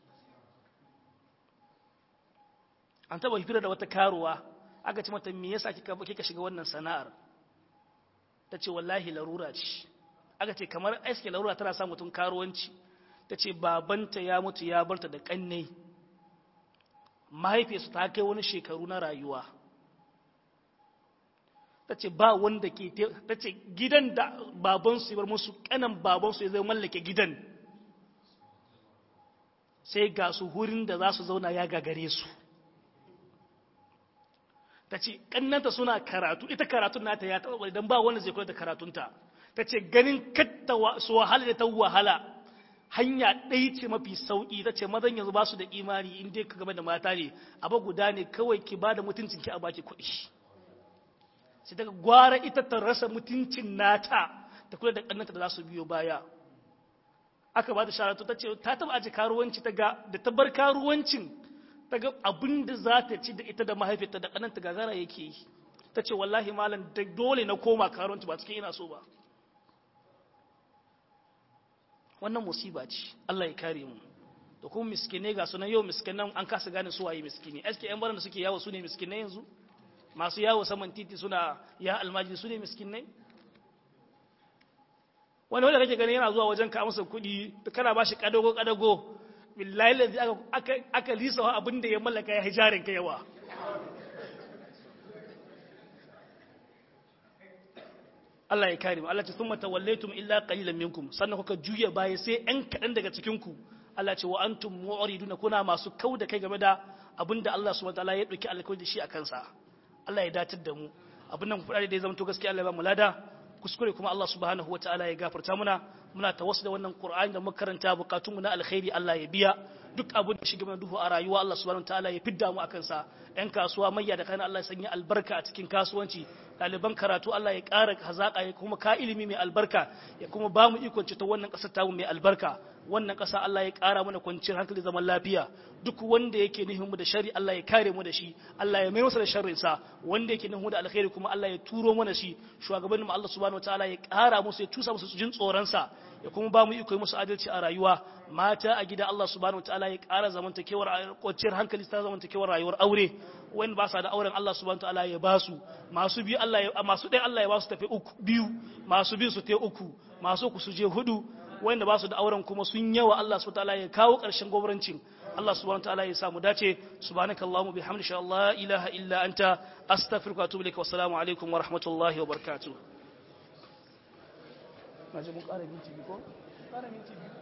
an taɓa hifira da wata karuwa aka ce mata me yasa kika kika shiga wannan sana'ar ta ce wallahi larura ce aka ce kamar aiske larura tana sa mutum karuwanci ta ce babanta ya mutu ya barta da ƙannai mahaifiyarsu ta kai wani shekaru na rayuwa ta ce ba wanda ke ta ce gidan da babansu ya bar musu kanan babansu ya zai mallake gidan sai ga su hurin da za su zauna ya gagare su ta ce kannanta suna karatu ita karatun nata ya taɓa idan ba wanda zai kula da karatunta ta ce ganin katta su wahala da ta wahala hanya ɗaya ce mafi sauƙi ta ce mazan yanzu ba su da imani in dai ka game da mata ne abu guda ne kawai ki ba da mutuncin ki a baki kuɗi sai daga gwara ita ta rasa mutuncin nata ta kula da ƙannanta da za su biyo baya aka ba da sharatu ta ce ta taɓa aji karuwanci ta ga da ta bar karuwancin ta ga abin da za ta ci da ita da mahaifiyarta da ƙannanta gagara yake yi ta ce wallahi malam da dole na koma karuwanci ba cikin ina so ba wannan musiba ce Allah ya kare mu da kuma miskinai ga sunan yau miskinan an kasa gane su waye miskini aske yan baran da suke yawo su ne miskinai yanzu masu yawo saman titi suna ya almajiri su ne miskinai wani wanda kake gani yana zuwa wajen ka amsa kuɗi kana ba shi kadago kadago billahi lazi aka aka lisa abin da ya mallaka ya hijarin ka yawa Allah ya kare mu Allah ce thumma tawallaytum illa qalilan minkum sannan kuka juya baya sai ɗan kaɗan daga cikin ku Allah ce wa antum mu'riduna kuna masu kau da kai game da abinda Allah subhanahu wataala ya dauki alƙawari da shi a kansa Allah ya datar da mu abin nan kuɗaɗe da ya zama to gaskiya Allah ya ba mu lada kuskure kuma Allah subhanahu wataala ya gafarta muna muna tawassu da wannan Qur'ani da makaranta bukatun mu na alkhairi Allah ya biya duk abin da shiga mana duhu a rayuwa Allah subhanahu wataala ya fidda mu akan sa ɗan kasuwa mayya da kana Allah ya sanya albarka a cikin kasuwanci ɗaliban karatu Allah ya ƙara hazaƙa ya kuma ka ilimi mai albarka ya kuma ba mu ikon ta wannan ƙasar tamu mai albarka wannan ƙasa Allah ya ƙara mana kwanciyar hankali zaman lafiya duk wanda yake nihin mu da shari Allah ya kare mu da shi Allah ya mai masa da sharrin sa wanda yake nihin mu da alkhairi kuma Allah ya turo mana shi shugabannin mu Allah subhanahu wataala ya ƙara musu ya tusa musu jin tsoron sa ya kuma ba mu iko musu adalci a rayuwa mata a gida Allah subhanahu wataala ya ƙara zamantakewar kwanciyar hankali ta zamantakewar rayuwar aure wanda ba sa da auren Allah subhanahu wataala ya ba su masu biyu Allah ya masu ɗaya Allah ya ba su tafi uku biyu masu biyu su te uku masu ku su je hudu wanda ba su da auren kuma sun yawa Allah subhanahu wataala ya kawo ƙarshen gwamnatin Allah subhanahu wataala ya samu dace subhanakallahumma bihamdika Allah ilaha illa anta astaghfiruka wa atubu ilaik wa assalamu alaikum wa rahmatullahi wa barakatuh na ji mun ƙara minti biyu ko ƙara minti biyu